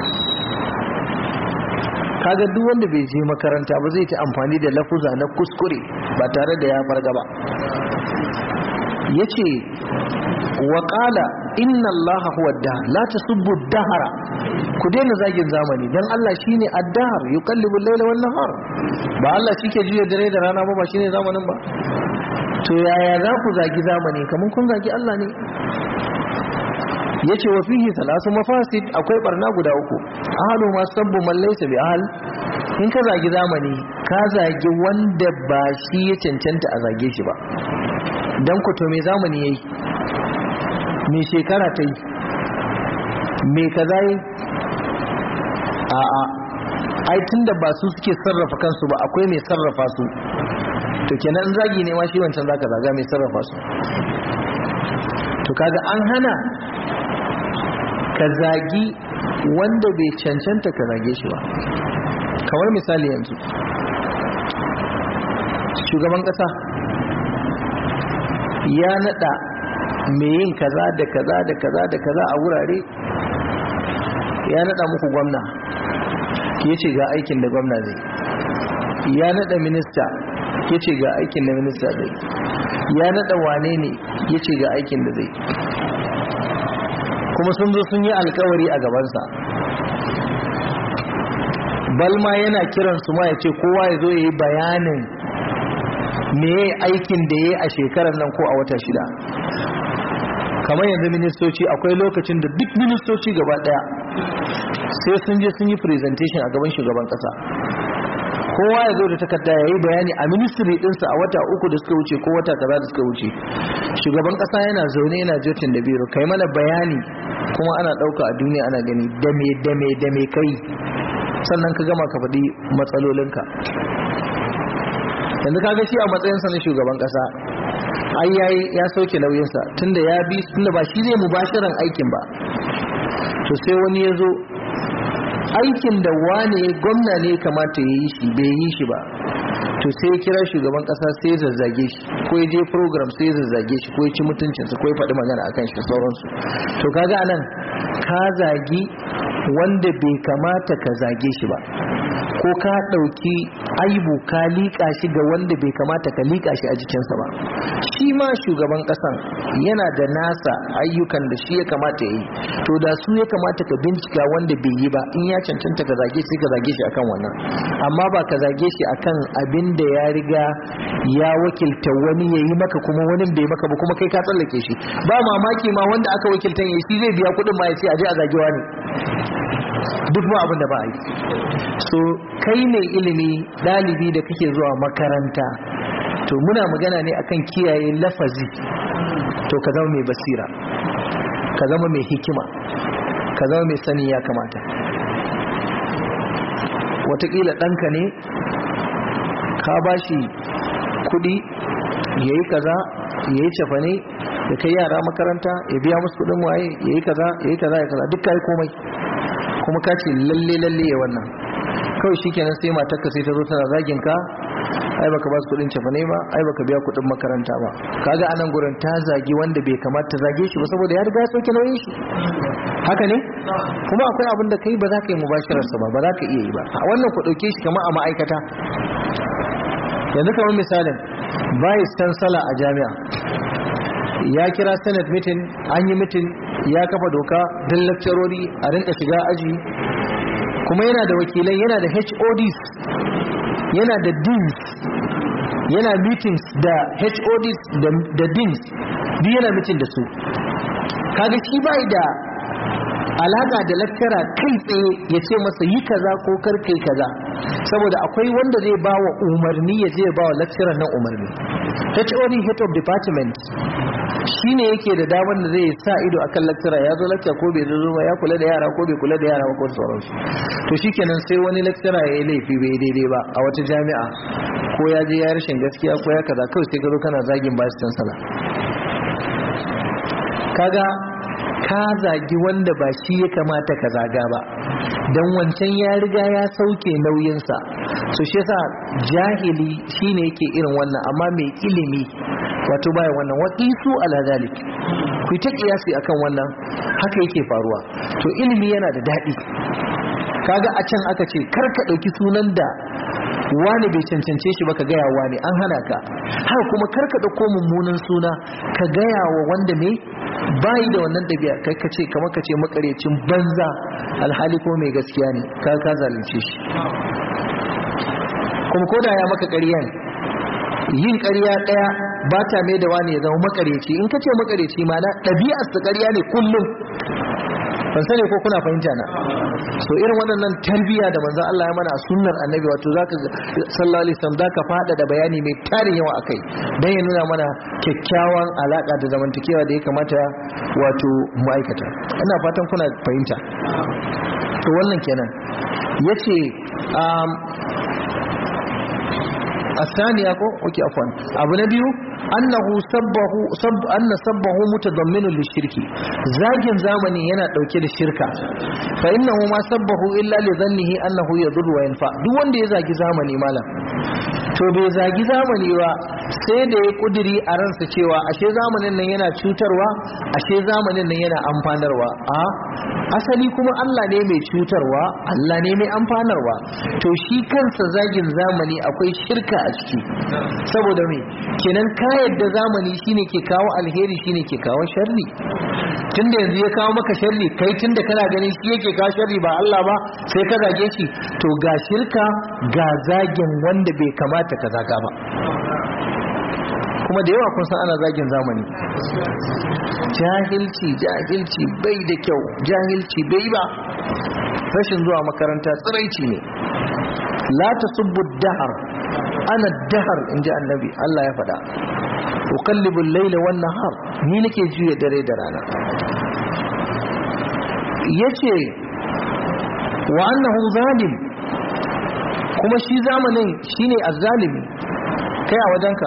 kaga duk wanda bai je makaranta ba zai ta amfani da lafuza na kuskure ba tare da ya farga ba yace wa qala inna allaha huwa ad la tasubbu ad-dahra ku daina zagin zamani dan Allah shine ad-dahr yuqallibu al-layla wan nahar ba Allah shike juya dare da rana ba ba shine zamanin ba to yaya za ku zagi zamani kamar kun zagi Allah ne yace wa fihi salasu mafasid akwai barna guda uku ahlu ma sabbu man laysa bi ahl in ka zagi zamani ka zagi wanda ba shi ya cancanta a zage shi ba dan ku to me zamani yayi me shekara ta yi me kaza yi a a ai tunda ba su suke sarrafa kansu ba akwai mai sarrafa su to kenan zagi ne ma shi wancan zaka zaga mai sarrafa su to kaga an hana ka zagi wanda bai cancanta ka zage shi ba kamar misali yanzu shugaban kasa ya nada mai yin kaza da kaza da kaza da kaza a wurare ya nada muku gwamna ya ce ga aikin da gwamna zai ya nada minista ya ce ga aikin da minista zai ya nada wane ne ya ce ga aikin da zai kuma sun zo sun yi alkawari a gabansa balma yana kiran su ma ya ce kowa ya zo ya yi bayanin me aikin da ya yi a shekarar nan ko a wata shida kamar yanzu ministoci akwai lokacin da duk ministoci gaba daya sai sun je sun yi presentation a gaban shugaban kasa kowa ya zo da takarda ya yi bayani a ministry dinsa a wata uku da suka wuce ko wata kaza da suka wuce shugaban kasa yana zaune yana jotin da biro kai mana bayani kuma ana dauka a duniya ana gani dame dame dame kai sannan ka gama ka faɗi matsalolinka yanzu ka ga shi a matsayinsa na shugaban kasa ai yayi ya sauke nauyinsa tunda ya bi tunda ba shi zai mubashiran aikin ba to sai wani ya zo aikin da wane gwamna ne kamata ya yi shi bai yi shi ba to sai ya kira shugaban kasa sai ya zazzage shi ko ya je program sai ya zazzage shi ko ya ci mutuncinsa ko ya faɗi magana akan shi sauransu to kaga anan ka zagi wanda bai kamata ka zage shi ba ko ka ɗauki aibu ka liƙa shi ga wanda bai kamata ka liƙa shi a jikinsa ba shi ma shugaban ƙasan yana da nasa ayyukan da shi ya kamata ya yi to da su ya kamata ka bincika wanda bai yi ba in ya cancanta ka zage shi ka zage shi akan wannan amma ba ka zage shi akan abin da ya riga ya wakilta wani ya yi maka kuma wani bai maka ba kuma kai ka tsallake shi ba mamaki ma wanda aka wakiltan ya shi zai biya kuɗin ma ya ce a je a zagewa ne duk ba abin da ba a yi so kai ne ilimi ɗalibi da kake zuwa makaranta to muna magana ne akan kiyaye lafazi to ka zama mai basira ka zama mai hikima ka zama mai sani ya kamata watakila ɗanka ne ka ba shi kuɗi ya yi kaza ya yi cefane ya kai yara makaranta ya biya musu kuɗin waye ya yi kaza ya yi kaza ya kaza duk kai komai kuma ka ce lalle lalle ya wannan kawai shikenan sai matarka sai ta zo tana zagin ka ai baka ba su kudin cefane ba ai baka biya kudin makaranta ba kaga anan gurin ta zagi wanda bai kamata ta zage shi ba saboda ya riga ya sauke nauyin shi haka ne kuma akwai abin da kai ba za ka yi mubashirar sa ba ba za ka iya yi ba a wannan ku dauke shi kamar a ma'aikata yanzu kamar misalin vice chancellor a jami'a ya kira senate meeting an yi meeting ya kafa doka don lakcarori a rinka shiga aji kuma yana da wakilai yana da HODs yana da deans yana meetings da HODs da deans duk yana meeting da su kaga shi bai da alaka da lakkara kai tsaye ya ce masa yi kaza ko karkai kaza saboda akwai wanda zai ba wa umarni ya je ba wa lakcarar nan umarni HOD head of department shi ne yake da damar da zai sa ido akan lakcara ya zo lakca ko bai zo ba ya kula da yara ko bai kula da yara ba ko sauransu to shikenan sai wani lakcara ya yi laifi bai daidai ba a wata jami'a ko ya je ya rashin gaskiya ko ya kaza kawai sai gado kana zagin bashi cansala kaga ka zagi wanda ba shi ya kamata ka zaga ba don wancan ya riga ya sauke nauyinsa so shi yasa jahili shine yake irin wannan amma mai ilimi wato baya wannan waqisu ala zalik ku ta kiyasi akan wannan haka yake faruwa to ilimi yana da daɗi kaga a can aka ce kar ka ɗauki sunan da wani bai cancance shi ba ka gaya wani an hana ka haka kuma kar ka ɗauko mummunan suna ka gaya wa wanda mai bayi da wannan ɗabi'a kai ka ce kamar ka ce makarecin banza alhali ko mai gaskiya ne ka ka zalunce shi kuma ko da ya maka ƙaryan yin ƙarya ɗaya ba ta mai da wani ya zama makareci in ka ce makareci ma na ɗabi'ar su ƙarya ne kullum ban sani ko kuna fahimta na so irin waɗannan tarbiyya da manzon Allah ya mana a sunnar annabi wato zaka sallallahu alaihi wasallam zaka fada da bayani mai tarin yawa akai dan ya nuna mana kyakkyawan alaka da zamantakewa da ya kamata wato ma'aikata ina fatan kuna fahimta to wannan kenan yace um, الثانية اوكي عفوا ابو نبيو انه سبه سب ان سبه متضمن للشرك زاجin zamani yana dauke da shirka fa innahu ma sabbahu illa li dhannihi annahu yadur wa yanfa duk wanda ya zagi zamani malam to bai zagi zamani ba sai da ya kudiri a ransa cewa ashe zamanin nan yana cutarwa ashe zamanin nan yana amfanarwa a asali kuma Allah ne mai cutarwa Allah ne mai amfanarwa to shi kansa zagin zamani akwai shirka a ciki saboda me kenan ka yadda zamani shine ke kawo alheri shine ke kawo sharri tunda yanzu ya kawo maka sharri kai tunda kana ganin shi yake kawo sharri ba Allah ba sai ka zage shi to ga shirka ga zagin wanda bai kamata ka zaga ba kuma da yawa kun san ana zagin zamani jahilci jahilci bai da kyau jahilci bai ba rashin zuwa makaranta tsiraici ne la tasubbu dahar ana dahar inji annabi Allah ya faɗa uqallibu al-layla wan nahar ni nake juya dare da rana yace wa annahu zalim kuma shi zamanin shine azzalimi kai a wajenka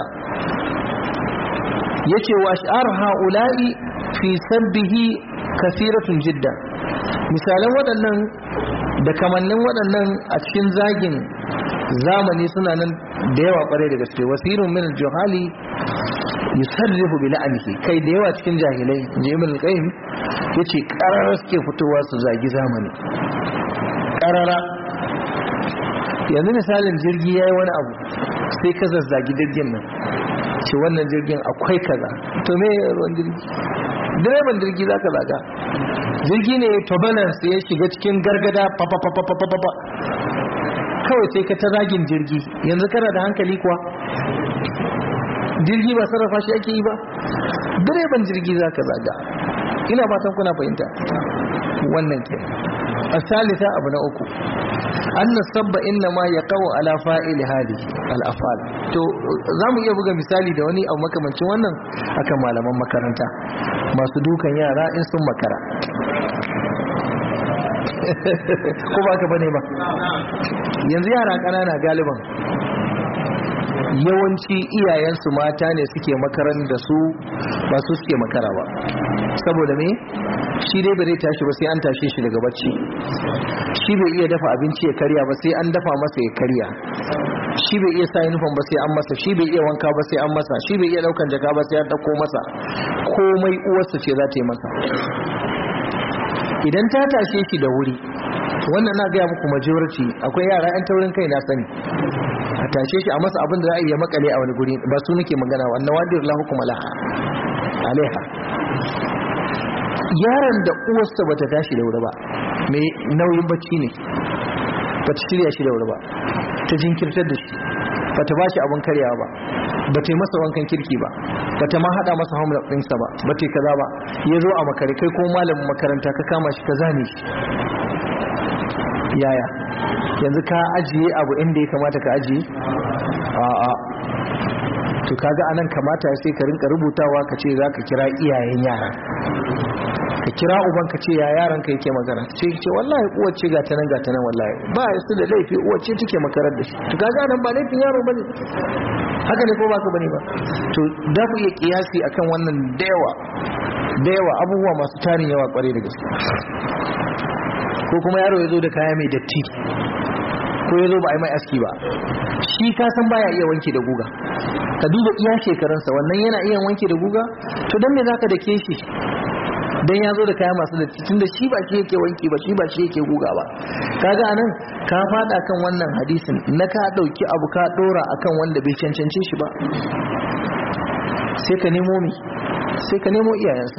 yace wa ash'ar haula'i fi sabbihi kasiratun jidda misalan waɗannan da kamannin waɗannan a cikin zagin zamani suna nan da yawa ƙwarai da gaske wasirun min juhali yusarrifu bi la'anihi kai da yawa cikin jahilai inji ibn al-qayyim yace qarara suke fitowa su zagi zamani qarara yanzu misalin jirgi yayi wani abu sai ka zazzagi jirgin nan ce wannan jirgin akwai kaza to me ruwan jirgi direban jirgi za ka zaga jirgi ne turbulence ya shiga cikin gargada papapapapapa kawai sai ka ta zagin jirgi yanzu kana da hankali kuwa jirgi ba sarrafa shi ake yi ba direban jirgi za ka zaga ina fatan kuna fahimta wannan ke a salisa abu na uku an sabba inna ma ya kawo ala fa'ili hadi al'afal to za mu iya buga misali da wani abu makamancin wannan akan malaman makaranta masu dukan yara in sun makara ko ba ka bane ba yanzu yara ƙanana galiban yawanci iyayensu mata ne suke makaran da su ba su suke makara ba saboda me shi dai bai tashi ba sai an tashe shi daga bacci shi bai iya dafa abinci ya karya ba sai an dafa masa ya karya shi bai iya sa uniform ba sai an masa shi bai iya wanka ba sai an masa shi bai iya daukan jaka ba sai an dauko masa komai uwarsa ce za ta yi masa idan ta tashe shi da wuri wannan na gaya muku majority akwai yara yan taurin kai na sani a tashe shi a masa abin da za a iya makale a wani guri ba su nake magana wannan wadir lahu kuma laha alaiha yaron da uwarsa bata tashi da wuri ba mai nauyin bacci ne bata shirya shi da wuri ba ta jinkirtar da shi bata ba shi abin karyawa ba bata yi masa wankan kirki ba bata ma hada masa homework ɗinsa ba bata yi kaza ba ya zo a makare kai ko malamin makaranta ka kama shi ka zane shi yaya yanzu ka ajiye abu inda ya kamata ka ajiye a'a to kaga anan kamata sai ka rinka rubutawa ka ce za ka kira iyayen yara ka kira uban ka ce ya yaran ka yake magana ce ce wallahi uwar ce ga tanan ga tanan wallahi ba su da laifi uwar ce take makarar da shi to kaga nan ba laifin yaro bane haka ne ko ba ka bane ba to da ku iya kiyasi akan wannan da yawa da yawa abubuwa masu tarin yawa kware da gaske ko kuma yaro ya zo da kaya mai datti ko ya zo ba a yi mai aski ba shi ka san baya iya wanke da guga ka duba iya shekarunsa wannan yana iya wanke da guga to don me zaka da ke shi dan ya zo da kaya masu datti tunda shi ba shi yake wanki ba shi ba shi yake guga ba kaga anan ka fada kan wannan hadisin na ka dauki abu ka dora akan wanda bai cancance shi ba sai ka nemo mi sai ka nemo iyayensa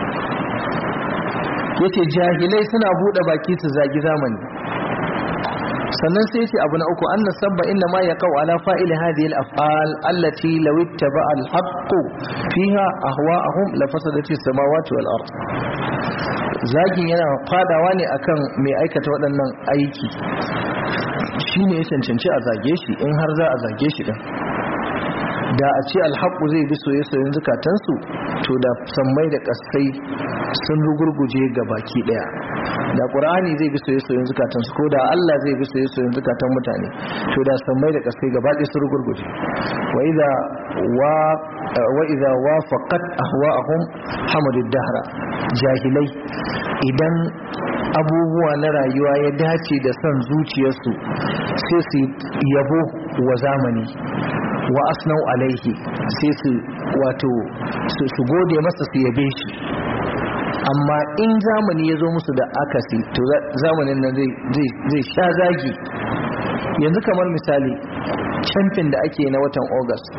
yace jahilai suna bude baki su zagi zamani sannan sai ce abu na uku anna sabba inna ma yaqau ala fa'ili hadhihi al-af'al allati law ittaba al-haqq fiha ahwa'ahum la fasadati as-samawati wal ard zagin yana fadawa ne akan mai aikata waɗannan aiki shine ya cancanci a zage shi in har za a zage shi din da a ce alhaƙu zai bi soye-soyen zukatansu to da sammai da ƙasai sun rugurguje ga baki ɗaya da ƙur'ani zai bi soye-soyen zukatansu ko da Allah zai bi soye-soyen zukatan mutane to da sammai da ƙasai gaba ɗaya sun rugurguje wa idza wa wa idza wafaqat ahwa'ahum hamadu dahra jahilai idan abubuwa na rayuwa ya dace da son zuciyarsu sai su yabo wa zamani wa asnau alaihi sai su wato su gode masa su yabe shi amma in zamani ya zo musu da akasi to zamanin nan zai sha zagi yanzu kamar misali camfin da ake na watan august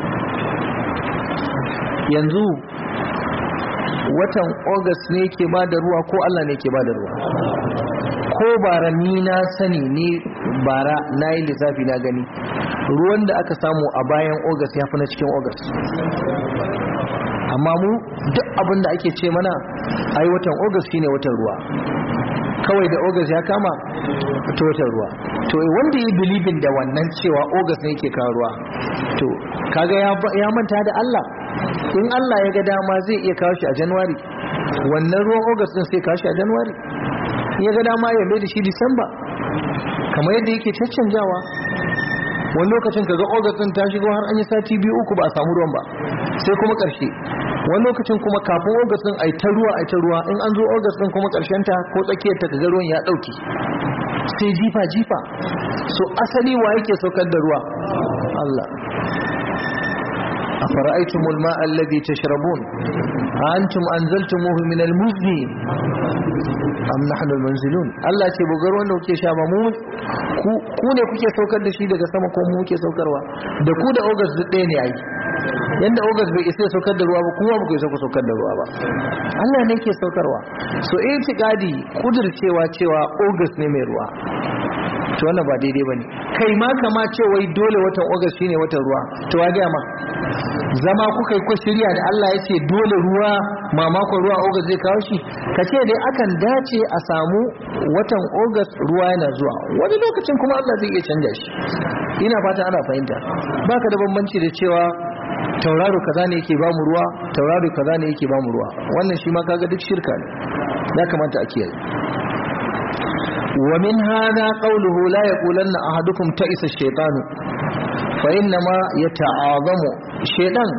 yanzu watan august ne ke ba da ruwa ko allah ne ke ba da ruwa ko bara ni na sani ne bara na yi lissafi na gani ruwan da aka samu a bayan august ya fi na cikin august amma mu duk abin da ake ce mana ai watan august shine watan ruwa kawai da august ya kama to watan ruwa to wanda ya bilibin da wannan cewa august ne yake kawo ruwa to kaga ya manta da Allah in Allah ya ga dama zai iya kawo shi a january wannan ruwan august din sai kawo shi a january ya ga dama ya mai da shi disamba kamar yadda yake caccanjawa wani lokacin kaga august din ta shigo har an yi sati biyu uku ba a samu ruwan ba sai kuma karshe wani lokacin kuma kafin august din ai ta ruwa ai ta ruwa in an zo august din kuma karshen ta ko tsakiyar ta kaga ruwan ya dauke sai jifa jifa so asali wa yake saukar da ruwa Allah أفرأيتم الماء الذي تشربون أنتم أنزلتموه من المزن أم نحن المنزلون الله ce bugar wanda kuke sha ba mu ku ne kuke saukar da shi daga sama ko mu kuke saukarwa da ku da August duk ɗaya ne ai yanda August bai isa saukar da ruwa ba kuma ba ku isa saukar da ruwa ba Allah ne ke saukarwa so itiqadi kudircewa cewa August ne mai ruwa to wannan ba daidai bane kai ma kama ce wai dole watan August shine watan ruwa to wa ga ma zama kuka yi ko shirya da Allah ya ce dole ruwa mamakon ruwa August zai kawo shi ka ce dai akan dace a samu watan August ruwa yana zuwa wani lokacin kuma Allah zai iya canja shi ina fata ana fahimta baka da bambanci da cewa tauraro kaza ne yake bamu ruwa tauraro kaza ne yake bamu ruwa wannan shi ma kaga duk shirka ne ya kamata a kiyaye ومن هذا قوله لا يقولن أحدكم تئس الشيطان فإنما يتعاظم الشيطان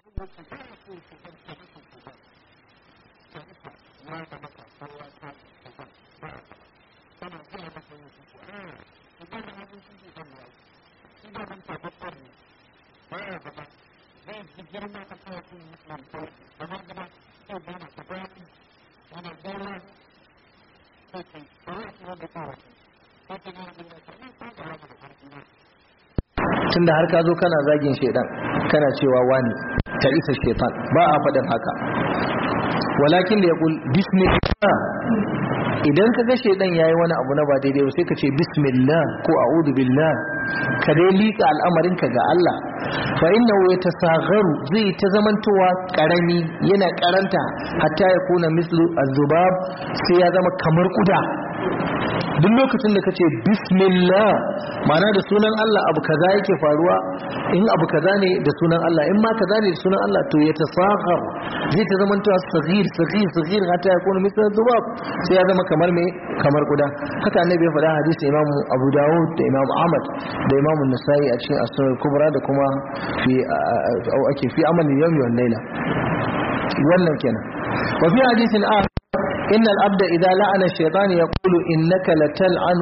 tunda har ka zo kana zagin shaidan kana cewa wani ta isa shaitan ba a faɗin haka walakin da ya kul bismillah idan ka ga shaidan yayi wani abu na ba daidai ba sai ka ce bismillah ko a'udhu billah ka dai lika al'amarin ka ga Allah fa innahu yatasagharu zai ta zamantowa karami yana karanta hatta ya kuna mislu az-zubab sai ya zama kamar kuda duk lokacin da kace bismillah ma'ana da sunan Allah abu kaza yake faruwa in abu kaza ne da sunan Allah in ma kaza ne da sunan Allah to ya tasaghar zai ta zama tuwa saghir saghir saghir hatta ya kuma misal zubab sai ya zama kamar me kamar kuda haka annabi ya faɗa hadisi Imam Abu Dawud da Imam Ahmad da Imam An-Nasa'i a cikin As-Sunan Kubra da kuma fi au ake fi amalin yawmi wal layla wannan kenan wa fi hadisin a إن الأبد إذا لعن الشيطان يقول إنك لتلعن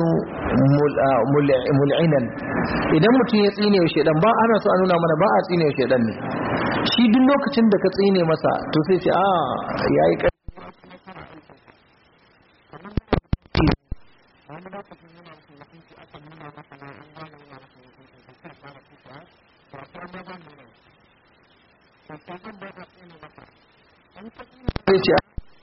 ملعنا idan mutum ya tsine wa shaidan ba ana so a nuna mana ba a tsine wa shaidan ne shi duk lokacin da ka tsine masa to sai ce a yayi kai sai ce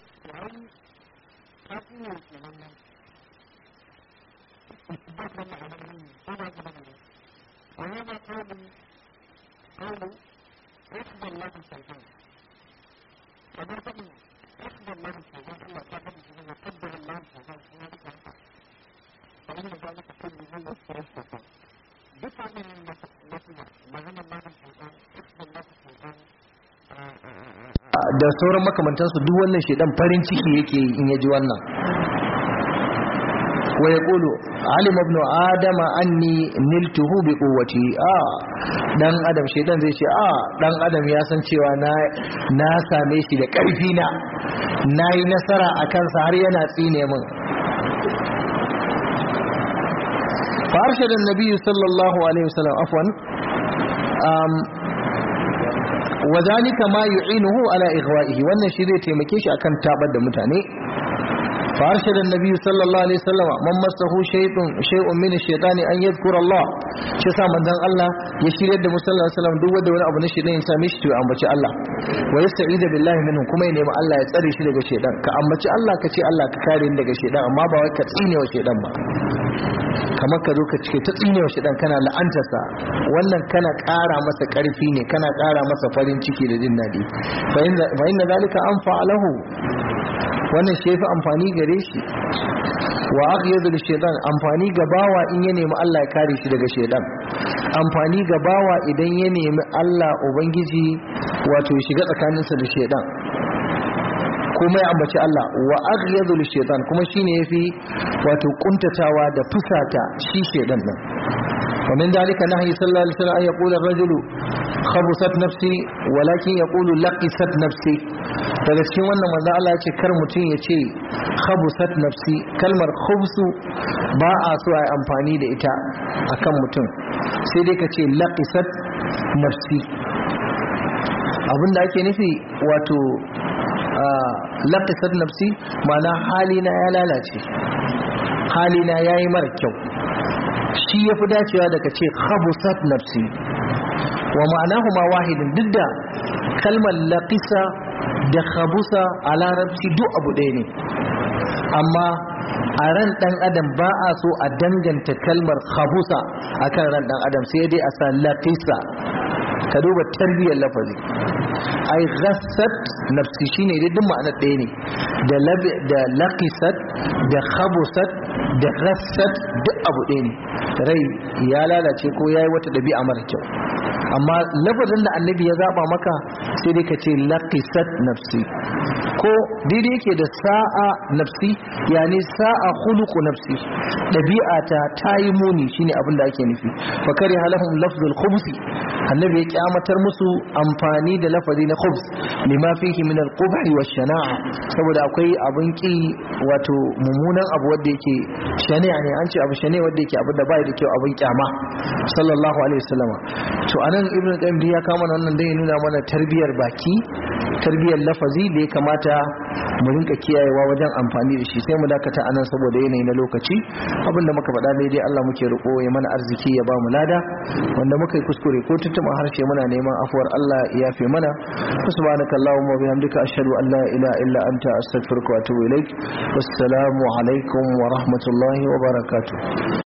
da sauran makamantansu duk wannan shedan farin ciki yake in ya ji wannan wa ya ƙulu alim ibn adama anni niltuhu bi quwwati a dan adam shedan zai ce a dan adam ya san cewa na na same shi da ƙarfi na nayi nasara a kansa har yana tsine min fa arshada an-nabi sallallahu alaihi wasallam afwan um وذلك ما يعينه على إغوائه وأن شيء تيمكيش أكن تابد متاني فأرشد النبي صلى الله عليه وسلم من مسه شيء شيء من الشيطان أن يذكر الله شسا من ذن الله يشير يد صلى الله عليه وسلم دو ود ولا أبو نشي لين سامش تو أمبتش الله ويستعيذ بالله منه كما ينام الله يتسري شي daga shedan ka ambaci Allah ka ce Allah ka kare ni daga shedan amma ba wai ka tsine wa shedan ba kamar ka zo ka cike ta tsine wa shedan kana la'antarsa wannan kana ƙara masa ƙarfi ne kana ƙara masa farin ciki da jin daɗi fa inna zalika anfa lahu wannan shi yafi amfani gare shi wa aghyadu lishaitan amfani ga bawa in ya nemi Allah ya kare shi daga shaitan amfani ga bawa idan ya nemi Allah ubangiji wato ya shiga tsakaninsa da shaitan kuma ya ambaci Allah wa aghyadu lishaitan kuma shine yafi wato kuntatawa da fusata shi shaitan din ومن ذلك نهي صلى الله عليه وسلم أن يقول الرجل خبصت نفسي ولكن يقول لقست نفسي daga cikin wannan manzo Allah ya ce kar mutum ya ce khabusat nafsi kalmar khubsu ba a so a yi amfani da ita akan mutum sai dai ka ce laqisat nafsi abinda ake nufi wato laqisat nafsi ma'ana halina ya lalace halina yayi mara kyau shi ya fi dacewa daga ce khabusat nafsi wa ma'anahu ma wahidin duk da kalmar laqisa da khabusa a larabci duk abu ɗaya ne amma a ran ɗan adam ba a so a danganta kalmar khabusa akan ran ɗan adam sai dai a sa laqisa ka duba tarbiyyar lafazi ai ghassat nafsi shine dai duk ma'anar ɗaya ne da laqisat da khabusat da ghassat duk abu ɗaya ne rai ya lalace ko yayi wata ɗabi'a mara kyau amma lafazin da annabi ya zaba maka sai dai ka ce laqisat nafsi ko daidai yake da sa'a nafsi yani sa'a khuluqu nafsi ɗabi'a ta tayi muni shine abin da ake nufi fa kare halahum lafzul khubsi annabi ya kyamatar musu amfani da lafazi na khubs lima fihi min al-qubhi wa shana'a saboda akwai abin ki wato mummunan abu wanda yake shani'a ne an ce abu shani'a wanda yake abu da bai da kyau abin kyama sallallahu alaihi wasallama to anan ibnu qayyim ya kama wannan dai nuna mana tarbiyar baki tarbiyar lafazi da ya kamata mu rinka kiyayewa wajen amfani da shi sai mu dakata anan saboda yanayi na lokaci abinda muka faɗa daidai Allah muke roƙo ya mana arziki ya ba mu lada wanda muka yi kuskure ko tuntuma harshe muna neman afuwar Allah ya yafe mana subhanaka allahumma wa bihamdika ashhadu an la ilaha illa anta astaghfiruka wa atubu ilaik wassalamu alaikum wa rahmatullahi wa barakatuh